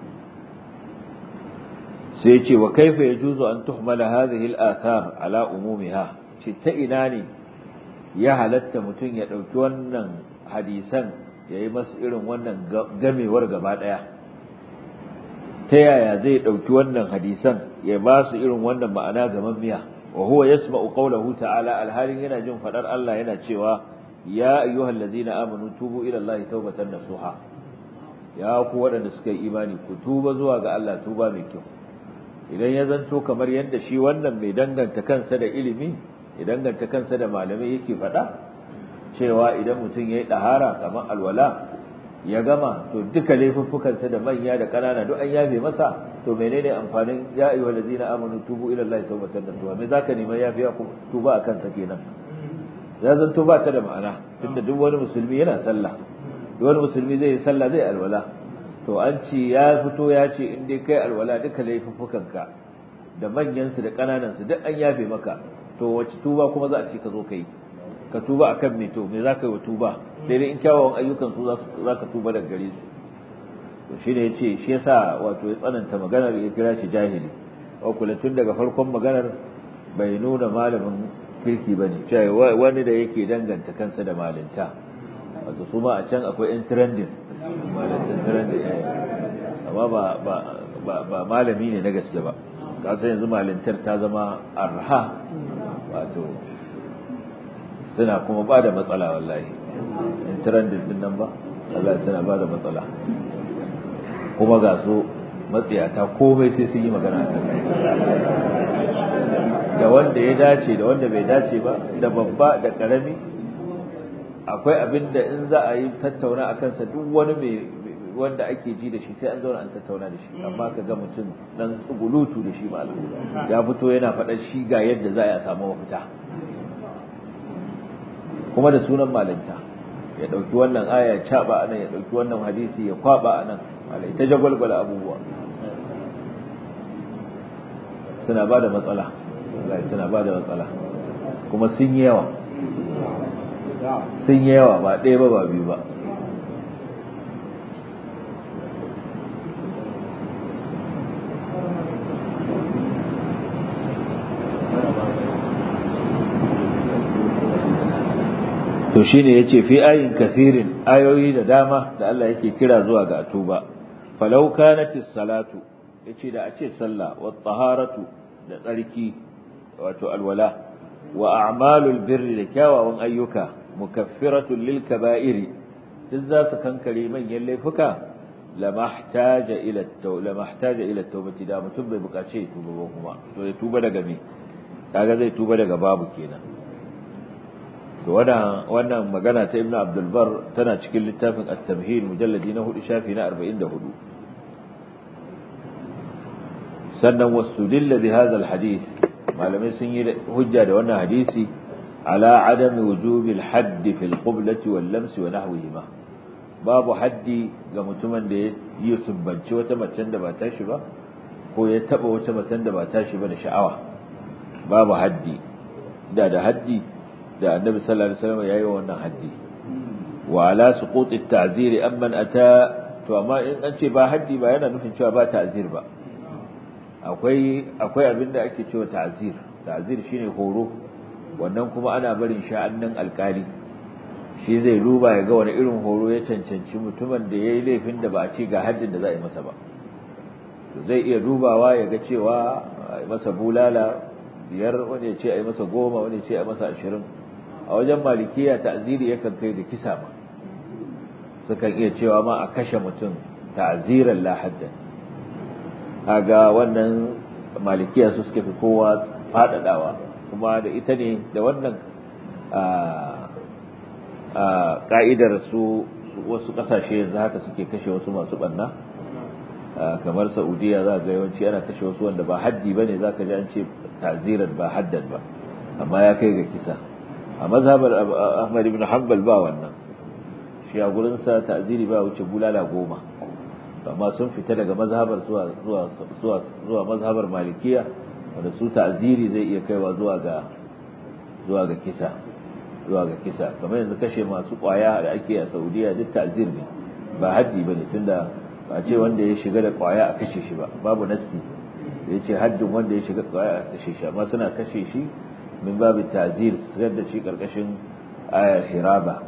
sai ce wa kaifa yajuzu an tuhmala hadhihi al-athar ala umumiha ce ta ina ne ya halatta mutum ya ɗauki wannan hadisan ya yi masu irin wannan gamewar gaba ɗaya ta yaya zai ɗauki wannan hadisan ya ba su irin wannan ma'ana gamammiya وهو يسمع قوله تعالى الحال yana jin fadar Allah yana cewa ya ayyuhal ladina amanu tubu ila Allah tawbatan nasuha ya ku wadanda suka yi imani ku tuba zuwa ga Allah tuba mai kyau idan ya zanto kamar yadda shi wannan mai danganta kansa da ilimi ya danganta kansa da malamai yake fada cewa idan mutum yayi dahara kamar alwala ya gama to duka laifuffukansa da manya da ƙanana duk an yafe masa to menene amfanin ya ayyuha allazina amanu tubu ila allahi tawbatan nasuha me zaka nima yafiya ku tuba akan sa kenan ya zan tuba ta da ma'ana tunda duk wani musulmi yana sallah duk wani musulmi zai yi sallah zai alwala to an ce ya fito ya ce in dai kai alwala duka laifuffukanka da manyan su da ƙananan su duk an yafe maka to wace tuba kuma za a ce ka zo kai ka tuba akan me to me zaka yi wa tuba sai dai in kyawawan ayyukan su za ka tuba daga gare su to shi ne ya ce shi yasa wato ya tsananta maganar ya kira shi jahili wakula tun daga farkon maganar bai nuna malamin kirki ba ne cewa wani da yake danganta kansa da malinta wato su ma a can akwai yan trending malintan trending amma ba malami ne na gaske ba kasa yanzu malintar ta zama arha wato suna kuma ba da matsala wallahi yan trending din nan ba Allah suna ba da matsala kuma ga su matsiyata komai sai sun yi magana a da wanda ya dace da wanda bai dace ba da babba da karami akwai abin da in za a yi tattauna a kansa duk wani wanda ake ji da shi sai an zauna an tattauna da shi amma ka ga mutum dan tsugulutu da shi malam ya fito yana faɗar shi ga yadda za a samu mafita kuma da sunan malinta ya ɗauki wannan aya ya caɓa a nan ya ɗauki wannan hadisi ya kwaɓa a nan malai ta jagwalgwala abubuwa suna ba da matsala suna ba da matsala kuma sun yi yawa sun yi yawa ba ɗaya ba ba biyu ba to shine yace fi ayin kathirin ayoyi da dama da Allah yake kira zuwa ga tuba falau kanatis salatu yace da ace sallah wa taharatu da tsarki wato alwala wa a'malul birri da kyawawan ayyuka mukaffiratun lil kaba'iri duk za su kankare manyan laifuka lamahtaja ila taw lamahtaja ila tawbati da mutum bai bukace ya tuba ba kuma to ya tuba daga me kaga zai tuba daga babu kenan to wannan wannan magana ta Ibn Abdul Bar tana cikin littafin At-Tamhid mujalladi na 4 shafi na 44 sannan wasudilla bi hadha al-hadith malamai sun yi hujja da wannan hadisi ala adami wujubil hadd fi al-qiblati wal lams wa nahwihima babu haddi ga mutumin da ya yi subbanci wata macen da ba tashi ba ko ya taba wata macen da ba tashi ba da sha'awa babu haddi da da haddi da annabi sallallahu alaihi wasallam yayi wannan haddi wa ala suqut at-ta'zir amman ata to amma in an ce ba haddi ba yana nufin cewa ba ta'zir ba akwai akwai abinda ake cewa ta'zir ta'zir shine horo wannan kuma ana barin sha'annin alkali shi zai duba ya ga wani irin horo ya cancanci mutumin da yayi laifin da ba a ce ga haddin da za a yi masa ba zai iya dubawa ya ga cewa masa bulala biyar wani ya ce a yi masa goma wani ya ce a masa ashirin a wajen malikiya ta'ziri yakan kai ga kisa ma sukan iya cewa ma a kashe mutum ta'ziran la haddan kaga wannan malikiya su suka fi kowa fadadawa kuma da ita ne da wannan ka'idar su wasu kasashe yanzu haka suke kashe wasu masu banna kamar saudiya za ga yawanci ana kashe wasu wanda ba haddi ba ne za ka ji an ce ta'ziran ba haddan ba amma ya kai ga kisa a mazhabar ahmad ibn hanbal ba wannan shi a gurinsa ta'ziri ba wuce bulala goma amma sun fita daga mazhabar zuwa zuwa zuwa zuwa mazhabar malikiya wanda su ta'ziri zai iya kaiwa zuwa ga zuwa ga kisa zuwa ga kisa kamar yanzu kashe masu kwaya da ake a Saudiya duk ta'zir ne ba haddi bane tunda ba ce wanda ya shiga da kwaya a kashe shi ba babu nassi da yace haddin wanda ya shiga kwaya a kashe shi amma suna kashe shi min babu ta'zir sigar da shi karkashin ayar hiraba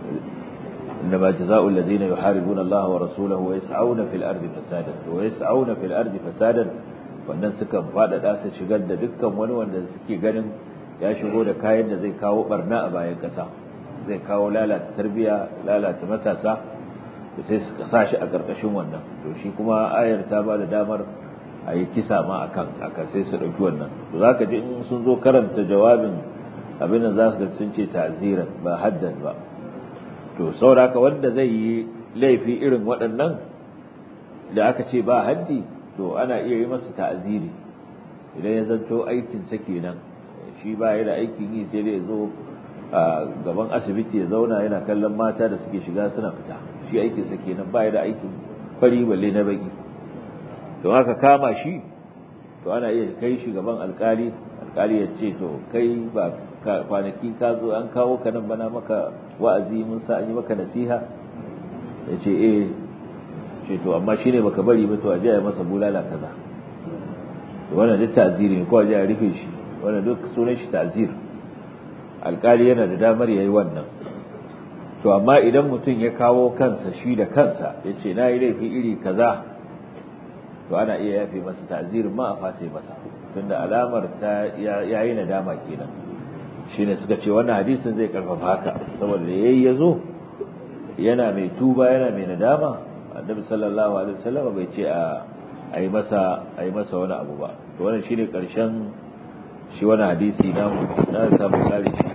إنما جزاء الذين يحاربون الله ورسوله ويسعون في الأرض فسادا ويسعون في الأرض فسادا wannan suka faɗaɗa su shigar da dukkan wani wanda suke ganin ya shigo da kayan da zai kawo barna a bayan ƙasa zai kawo lalata tarbiya lalata matasa da sai suka sa shi a ƙarƙashin wannan to shi kuma ayar ta ba da damar a yi kisa ma a kan aka sai su ɗauki wannan to za ka ji in sun zo karanta jawabin abin da za su ga sun ce ta'ziran ba haddan ba to sauraka wanda zai yi laifi irin waɗannan da aka ce ba haddi to ana iya yi masa ta'aziri idan ya zanto aikinsa kenan shi ba ya da aikin yi sai dai zo a gaban asibiti ya zauna yana kallon mata da suke shiga suna fita shi aikinsa kenan ba ya da aikin fari balle na baki don haka kama shi to ana iya kai shi gaban alkali alkali ya ce to kai ba kwanaki ka zo an kawo ka nan bana maka wa'azi mun sa an yi maka nasiha ya ce eh ce to amma shine baka bari ba to a ya masa bulala kaza to wannan duk ta'ziri ne ko a ya rufe shi wannan duk sunan shi ta'zir alkali yana da damar yayi wannan to amma idan mutum ya kawo kansa shi da kansa ya ce na yi laifi iri kaza to ana iya yafe masa ta'zirin ma a fase masa tunda alamar ta yayi nadama kenan shine suka ce wannan hadisin zai karfafa haka saboda yayi yazo yana mai tuba yana mai nadama annabi sallallahu alaihi wasallam bai ce a ayi masa ayi masa wani abu ba to wannan shine karshen shi wannan hadisi na na samu kare shi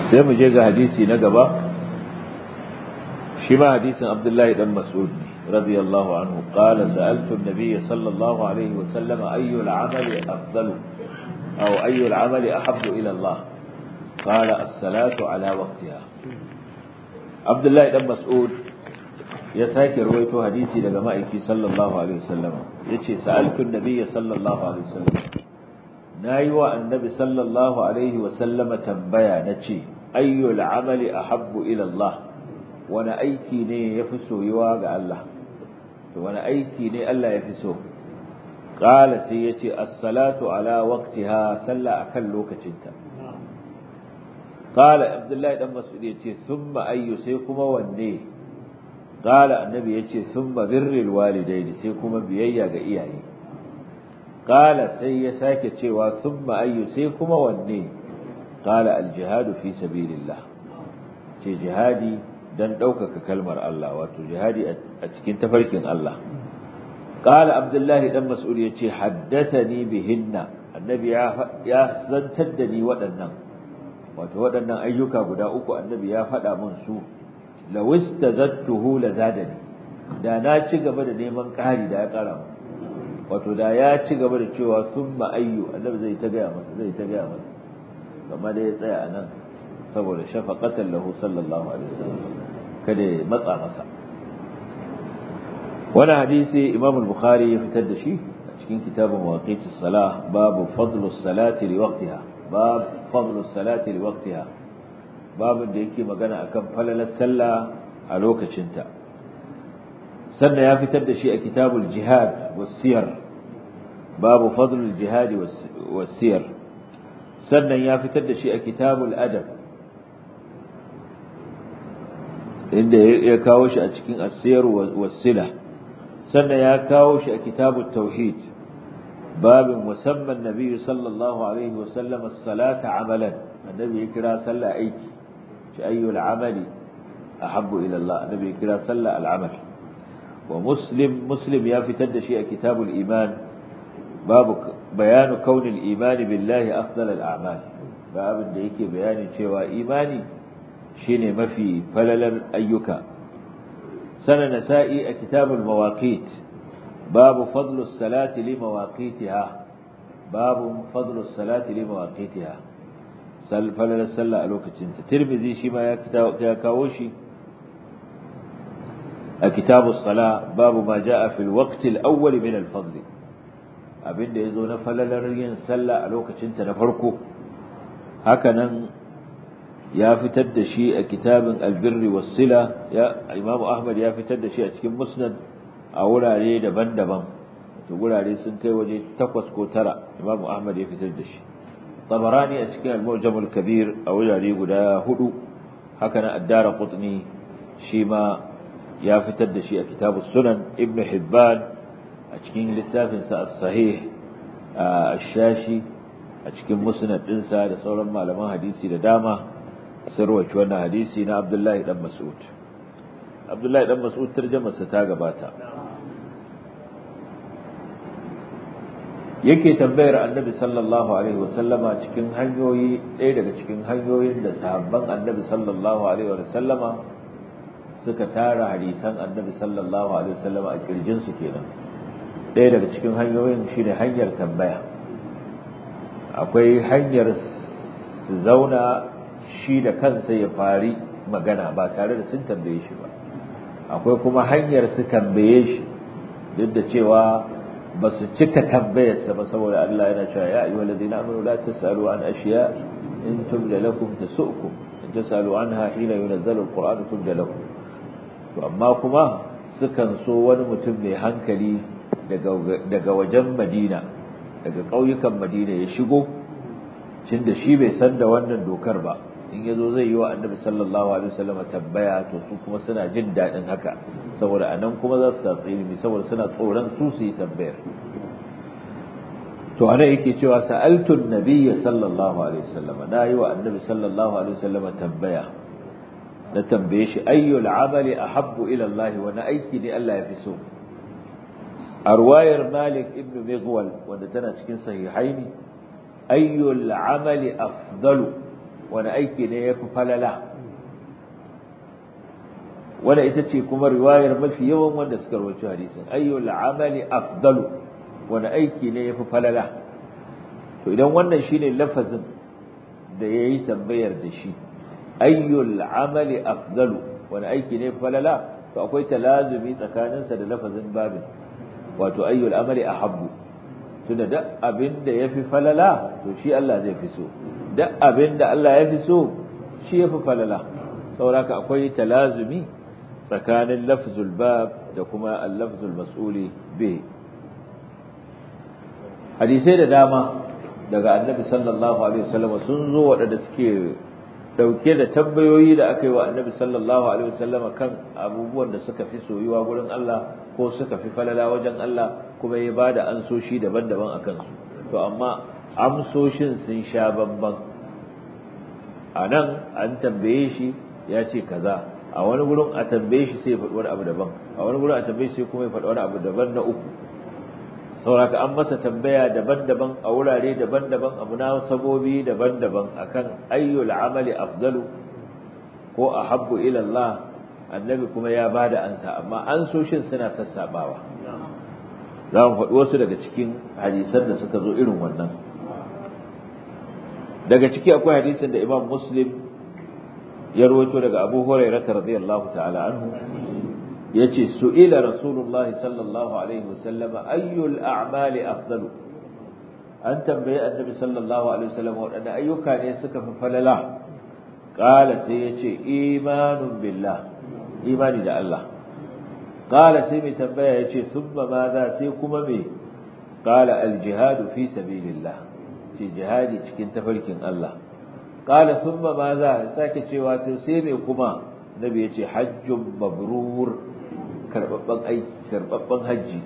sai mu je ga hadisi na gaba shi ma hadisin abdullahi dan mas'ud ne radiyallahu anhu qala sa'altu an-nabiy sallallahu alaihi wa sallam ayyu al-amali afdalu aw ayyu al-amali ahabbu ila Allah qala as-salatu ala waqtiha abdullahi dan mas'ud ya sake rawaito hadisi daga ma'aiki sallallahu alaihi wasallam yace sa'altu an-nabiy sallallahu alaihi wasallam nayi wa annabi sallallahu alaihi wasallama tambaya nace ayyul amali ahabbu ila Allah wani aiki ne yafi soyuwa ga Allah to wani aiki ne Allah yafi so qala sai yace as-salatu ala waqtiha salla akan lokacinta qala abdullahi dan mas'ud yace thumma ayyu sai kuma wanne qala annabi yace thumma birrul walidaini sai kuma biyayya ga iyaye qala sai ya sake cewa thumma ayyu sai kuma wanne qala al-jihadu fi sabilillah ce jihadi dan ɗaukaka kalmar Allah wato jihadi a cikin tafarkin Allah qala abdullahi dan mas'ud yace haddathani bihinna annabi ya zantar da ni waɗannan wato waɗannan ayyuka guda uku annabi ya faɗa mun su lawistazattuhu lazadani da na ci gaba da neman ƙari da ya ƙara mu wato da ya ci gaba da cewa summa ayyu annabi zai ta gaya masa zai ta gaya masa amma da ya tsaya anan saboda shafaqatan lahu sallallahu alaihi wasallam kada ya matsa masa wani hadisi imam al-bukhari ya fitar da shi a cikin kitabun waqitis salah babu fadlus salati li waqtiha bab fadlus salati li waqtiha babin da yake magana akan falalar sallah a lokacinta sannan ya fitar da shi a kitabul jihad wasiyar babu fadlul jihad wasiyar sannan ya fitar da shi a kitabul adab inda ya kawo shi a cikin asiyar wasila sannan ya kawo shi a kitabut tauhid babin musamman nabi sallallahu alaihi wasallam as-salata amalan annabi ya kira sallah aiki shi ayyul amali ahabbu ila Allah annabi ya kira sallah al-amal wa muslim muslim ya fitar da shi a kitabul iman babu bayanu kaunil imani billahi afdal al-a'mal babin da yake bayani cewa imani shine mafi falalar ayyuka sana nasa'i a kitabul mawaqit babu fadlu salati li mawaqitiha babu fadlu salati li mawaqitiha sal falalar sallah a lokacin ta tirmidhi shi ma ya kawo shi a kitabus sala babu ma jaa fil waqti al-awwal min al-fadl abinda yazo na falalar yin sallah a lokacin ta na farko haka nan ya fitar da shi a kitabin albirri wasila ya imamu ahmad ya fitar da shi a cikin musnad a wurare daban-daban to wurare sun kai waje takwas ko tara imamu ahmad ya fitar da shi tabarani a cikin al-mu'jamul kabir a wurare guda hudu haka nan addara qutni shi ma ya fitar da shi a kitabus sunan ibnu hibban a cikin littafinsa as-sahih ash-shashi a cikin musnad dinsa da sauran malaman hadisi da dama sarwaci wannan hadisi na Abdullahi dan Mas'ud Abdullahi dan Mas'ud tarjumarsa ta gabata yake tambayar Annabi sallallahu alaihi wasallama cikin hanyoyi ɗaya daga cikin hanyoyin da sahabban Annabi sallallahu alaihi wasallama suka tara hadisan Annabi sallallahu alaihi wasallama a kirjin su kenan ɗaya daga cikin hanyoyin shine hanyar tambaya akwai hanyar su zauna shi da kansa ya fari magana ba tare da sun tambaye shi ba akwai kuma hanyar su tambaye shi duk da cewa ba su cika tambayarsa ba saboda Allah yana cewa ya ayyuhal ladina amanu la tasalu an ashiya in tubda lakum tasukum in tasalu anha hina yunazzalu alquran tubda lakum to amma kuma sukan so wani mutum mai hankali daga daga wajen Madina daga ƙauyukan Madina ya shigo cin da shi bai san da wannan dokar ba in yazo zai yi wa annabi sallallahu alaihi wasallam tambaya to su kuma suna jin dadin haka saboda anan kuma za su tsatsi ilimi saboda suna tsoron su su yi tambayar to ana yake cewa sa'altu an-nabiyya sallallahu alaihi wasallam na yi wa annabi sallallahu alaihi wasallam tambaya na tambaye shi ayyul amali ahabbu ila Allah wa na aiki ne Allah ya fi so a ruwayar Malik ibn Mughwal wanda tana cikin sahihaini ayyul amali afdalu wani aiki ne yafi falala wanda ita ce kuma riwayar mafi yawan wanda suka rawaito hadisin ayyul amali afdalu wani aiki ne yafi falala to idan wannan shine lafazin da yayi tambayar da shi ayyul amali afdalu wani aiki ne falala to akwai talazumi tsakaninsa da lafazin babin wato ayyul amali ahabbu tunda duk abin da yafi falala to shi Allah zai fi so duk abin da Allah ya fi so shi yafi falala saboda akwai talazumi tsakanin lafzul bab da kuma al-lafzul mas'uli bihi hadisai da dama daga annabi sallallahu alaihi wasallam sun zo waɗanda suke dauke da tambayoyi da aka yi wa annabi sallallahu alaihi wasallam kan abubuwan da suka fi soyuwa gurin Allah ko suka fi falala wajen Allah kuma ya bada ansoshi daban-daban akan su to amma amsoshin sun sha bamban a nan an tambaye shi ya ce kaza a wani gurin a tambaye shi sai ya faɗi wani abu daban a wani gurin a tambaye shi kuma ya faɗi wani abu daban na uku sauraka an masa tambaya daban-daban a wurare daban-daban abu na sabobi daban-daban akan ayyul amali afdalu ko ahabbu ila Allah annabi kuma ya bada ansa amma ansoshin suna sassabawa za mu faɗi wasu daga cikin hadisan da suka zo irin wannan daga ciki akwai hadisin da Imam Muslim ya rawaito daga Abu Hurairah radiyallahu ta'ala anhu yace su'ila rasulullahi sallallahu alaihi wasallam ayyul a'mali afdalu an tambaye annabi sallallahu alaihi wasallam wadanda ayyuka ne suka fi falala qala sai yace imanun billah imani da Allah qala sai mai tambaya yace thumma madha sai kuma me qala al jihadu fi sabilillah ce jihadi cikin tafarkin Allah qala thumma madha sake cewa sai me kuma nabi yace hajjun mabrur karbabban aiki karbabban haji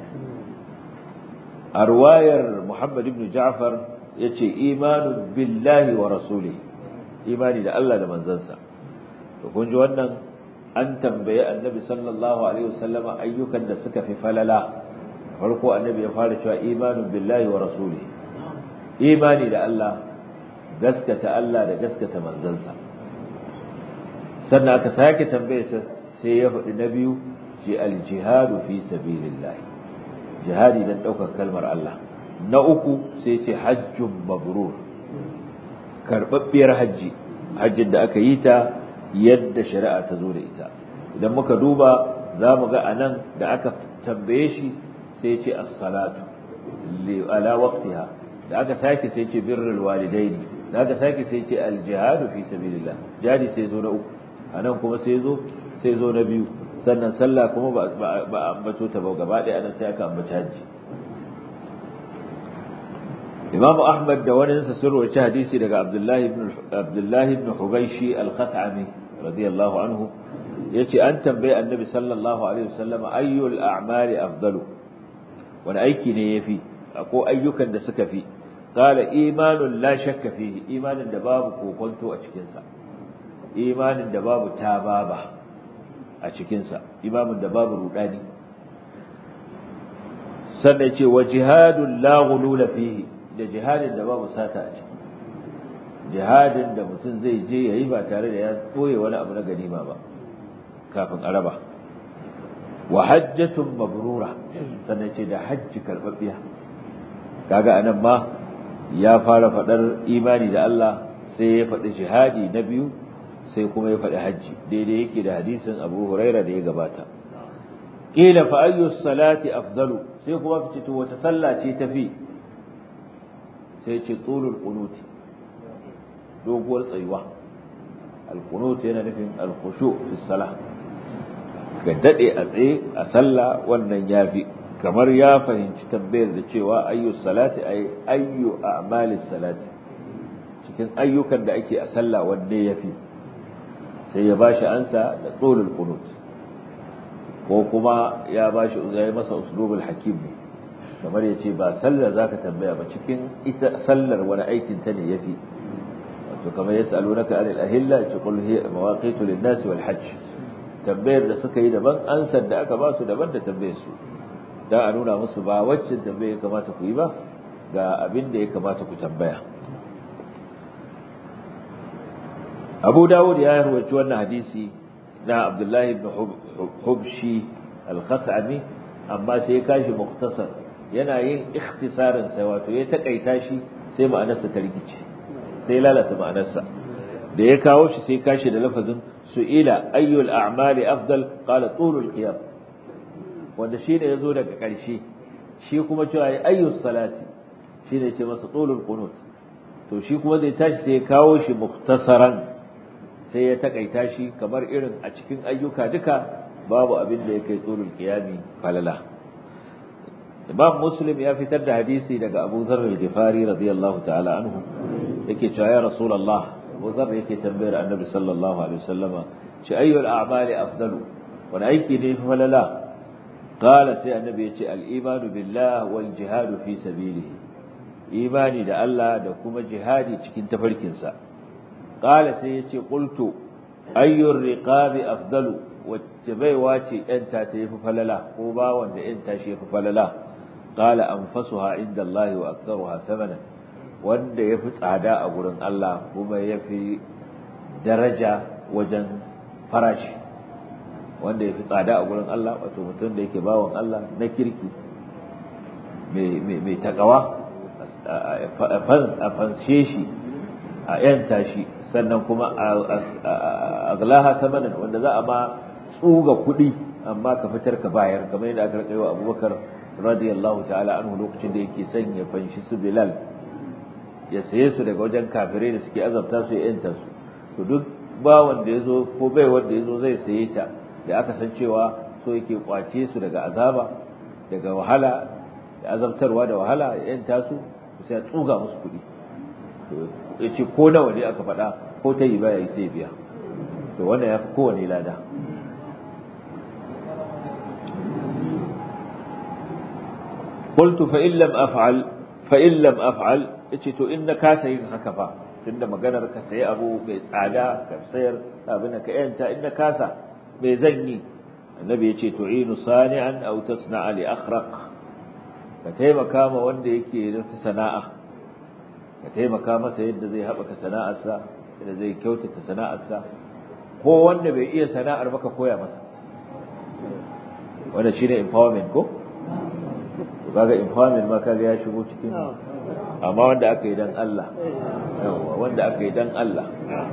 a ruwayar Muhammad ibn Ja'far yace imanu billahi wa rasuli imani da Allah da manzansa to kun ji wannan an tambaye annabi sallallahu alaihi wasallama ayyukan da suka fi falala farko annabi ya fara cewa imanu billahi wa rasuli imani da Allah gaskata Allah da gaskata manzansa sannan aka sake tambaye sai ya faɗi na biyu ce aljihadu fi sabilillah jihadi dan daukar kalmar Allah na uku sai ce hajjun mabrur karbabbiyar haji hajjin da aka yi ta yadda shari'a ta zo da ita idan muka duba za mu ga anan da aka tambaye shi sai ce as-salatu li ala waqtiha da aka sake sai ce birrul walidaini da aka sake sai ce al-jihadu fi sabilillah jihadi sai zo na uku anan kuma sai zo sai zo na biyu sannan sallah kuma ba a ambato ta ba gaba ɗaya anan sai aka ambaci hajji Imam Ahmad da wani sa sun rawaci hadisi daga Abdullahi ibn Abdullahi ibn Hubayshi al-Khat'ami radiyallahu anhu yace an tambaye Annabi sallallahu alaihi wasallam ayyul a'mali afdalu wani aiki ne yafi ko ayyukan da suka fi qala imanun la shakka fihi imanin da babu kokonto a cikin sa imanin da babu tababa a cikinsa imamin da babu rudani sannan ce wa jihadun la ghulula fihi da jihadin da babu sata a ciki jihadin da mutum zai je yayi ba tare da ya koye wani abu na ganima ba kafin araba wa hajjatun mabrura sannan ce da hajji karbabbiya kaga anan ma ya fara fadar imani da Allah sai ya faɗi jihadi na biyu sai kuma ya faɗi hajji daidai yake da hadisin Abu Huraira da ya gabata qila fa ayyu salati afdalu sai kuma kace to wata sallah ce tafi sai ce tulul qunut doguwar tsayuwa al qunut yana nufin al khushu fi salah ka dade a tsaye a sallah wannan yafi kamar ya fahimci tambayar da cewa ayyu salati ay ayyu a'malis salati cikin ayyukan da ake a sallah wanne yafi sai ya bashi ansa da tsolul qunut ko kuma ya bashi ya yi masa uslubul hakim ne kamar yace ba sallar zaka tambaya ba cikin ita sallar wani aikin ta ne yafi wato kamar yasalunaka anil ahilla yace qul hiya mawaqitu lin-nas wal hajj tambayar da suka yi daban ansar da aka ba su daban da tambayar su dan a nuna musu ba wacce tambayar kamata ku yi ba ga abin da ya kamata ku tambaya Abu Dawud ya rawaito wannan hadisi na Abdullah ibn Hubshi al-Khatami amma sai ya kashi muktasar yana yin ikhtisarin sa wato ya takaita shi sai ma'anarsa ta rikice sai lalata ma'anarsa da ya kawo shi sai kashi da lafazin su'ila ayyul a'mali afdal qala tulul qiyam wanda shine yazo daga ƙarshe shi kuma cewa ayyus salati shine ce masa tulul qunut to shi kuma zai tashi sai ya kawo shi muktasaran sai ya takaita shi kamar irin a cikin ayyuka duka babu abin da ya kai tulul qiyami falala Imam Muslim ya fitar da hadisi daga Abu Dharr al-Ghifari radiyallahu ta'ala anhu yake cewa ya Rasulullah Abu Dharr yake tambayar Annabi sallallahu alaihi wasallama ce ayyul a'mali afdalu wani aiki ne fi falala qala sai Annabi yace al-imanu billah wal jihadu fi sabilihi imani da Allah da kuma jihadi cikin tafarkinsa qala sai yace qultu ayyur riqabi afdalu wacce baiwa ce yanta ta yafi falala ko ba wanda yanta shi yafi falala qala anfasuha inda Allah wa aktharuha thamanan wanda yafi tsada a gurin Allah kuma yafi daraja wajen farashi wanda yafi tsada a gurin Allah wato mutum da yake bawon Allah na kirki mai takawa a fanshe shi a yanta shi sannan kuma a aglaha thamanan wanda za a ma tsuga kuɗi amma ka fitar ka bayar kamar yadda aka rika yi wa abubakar radiyallahu ta'ala anhu lokacin da yake son ya fanshi su bilal ya saye su daga wajen kafirai da suke azabta su ya yanta su to duk ba wanda ya zo ko bai wanda ya zo zai saye ta da aka san cewa so yake kwace su daga azaba daga wahala da azabtarwa da wahala ya yanta su sai ya tsuga musu kuɗi ya ce ko nawa ne aka faɗa ko ta yi baya yi sai biya to wannan ya fi kowane lada قلت فإن لم أفعل فإن لم أفعل yace to in na kasa yin haka fa tunda maganar ka sayi abu mai tsada ka sayar abin ka yanta in na kasa me zan yi annabi yace tu'inu sani'an aw tasna'a li akhraq ka taimaka ma wanda yake da ta sana'a ka taimaka masa yadda zai haɓaka sana'arsa yadda zai kyautata sana'arsa ko wanda bai iya sana'ar ba ka koya masa wanda shine empowerment ko kaga empowerment ma kaga ya shigo cikin amma wanda aka yi dan Allah wanda aka yi dan Allah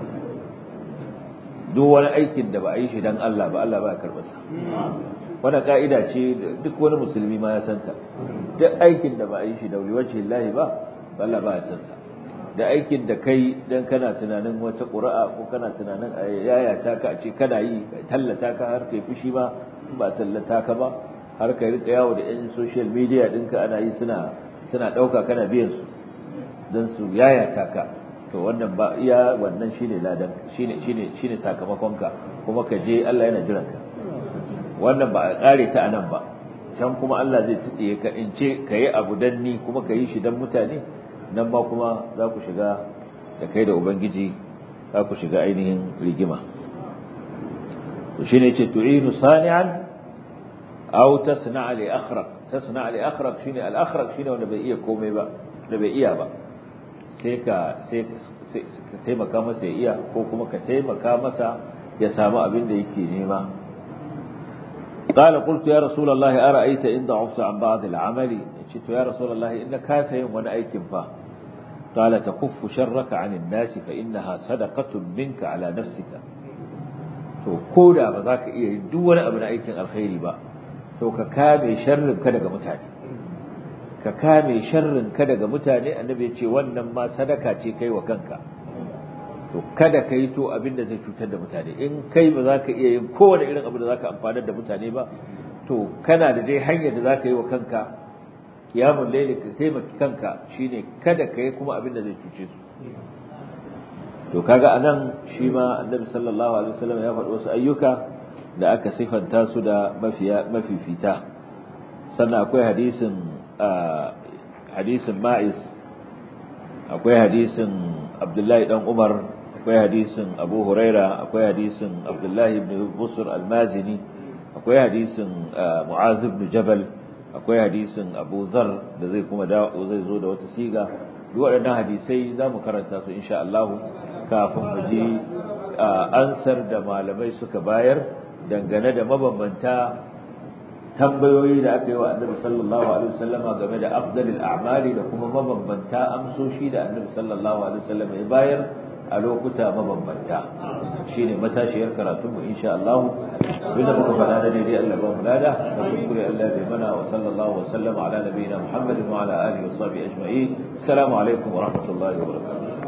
duk wani aikin da ba a yi shi dan Allah ba Allah ba ya karɓa sa wannan ka'ida ce duk wani musulmi ma ya santa duk aikin da ba a yi shi da wajhi Allah ba Allah ba ya san sa da aikin da kai dan kana tunanin wata ƙura'a ko kana tunanin a yayata ka a ce kana yi tallata ka har kai fushi ba ba tallata ka ba har kai rika yawo da yan social media ɗinka ana yi suna suna ɗauka kana biyan su don su yayata ka to wannan ba iya wannan shine ladan shine shine shine sakamakon ka kuma ka je Allah yana jiran ka wannan ba a kare ta anan ba can kuma Allah zai tsiye ka in ce ka yi abu dan ni kuma ka yi shi dan mutane nan ba kuma za ku shiga da kai da ubangiji za ku shiga ainihin rigima to shine yace tu'inu sani'an aw tasna'a li akhraq tasna'a li akhraq shine al akhraq shine wanda bai iya komai ba da bai iya ba sai ka sai ka taimaka masa ya iya ko kuma ka taimaka masa ya samu abin da yake nema قال قلت يا رسول الله أرأيت إن ضعفت عن بعض العمل قلت يا رسول الله إن كاس يوم وأنا أيكم فا قال تكف شرك عن الناس فإنها صدقة منك على نفسك to ko da ba za ka iya yin duk wani abu na aikin alkhairi ba to ka kame sharrin ka daga mutane ka kame sharrin ka daga mutane annabi ya ce wannan ma sadaka ce kai wa kanka to kada ka yi to abin da zai cutar da mutane in kai ba za ka iya yin kowane irin abu da za ka amfanar da mutane ba to kana da dai hanyar da za ka yi wa kanka kiyamun laili ka taimaki kanka shine kada ka yi kuma abin da zai cuce su to kaga anan shi ma annabi sallallahu alaihi wasallam ya faɗi wasu ayyuka da aka sifanta su da mafiya mafifita sannan akwai hadisin hadisin ma'is akwai hadisin abdullahi dan umar akwai hadisin abu huraira akwai hadisin abdullahi ibn busur almazini akwai hadisin mu'az ibn jabal akwai hadisin abu zar da zai kuma zai zo da wata siga duk waɗannan hadisai za mu karanta su insha Allah kafin mu ji ansar da malamai suka bayar dangane da mabambanta tambayoyi da aka yi wa annabi sallallahu alaihi wasallama game da afdalil a'mali da kuma mabambanta amsoshi da annabi sallallahu alaihi wasallama ya bayar a lokuta mabambanta shine matashiyar karatun mu insha Allah abinda muka faɗa da daidai Allah ba mu lada da kuskure Allah bai mana wa sallallahu wa sallama ala nabiyina Muhammadin wa ala alihi wa sahbihi ajma'in assalamu alaikum wa rahmatullahi wa barakatuh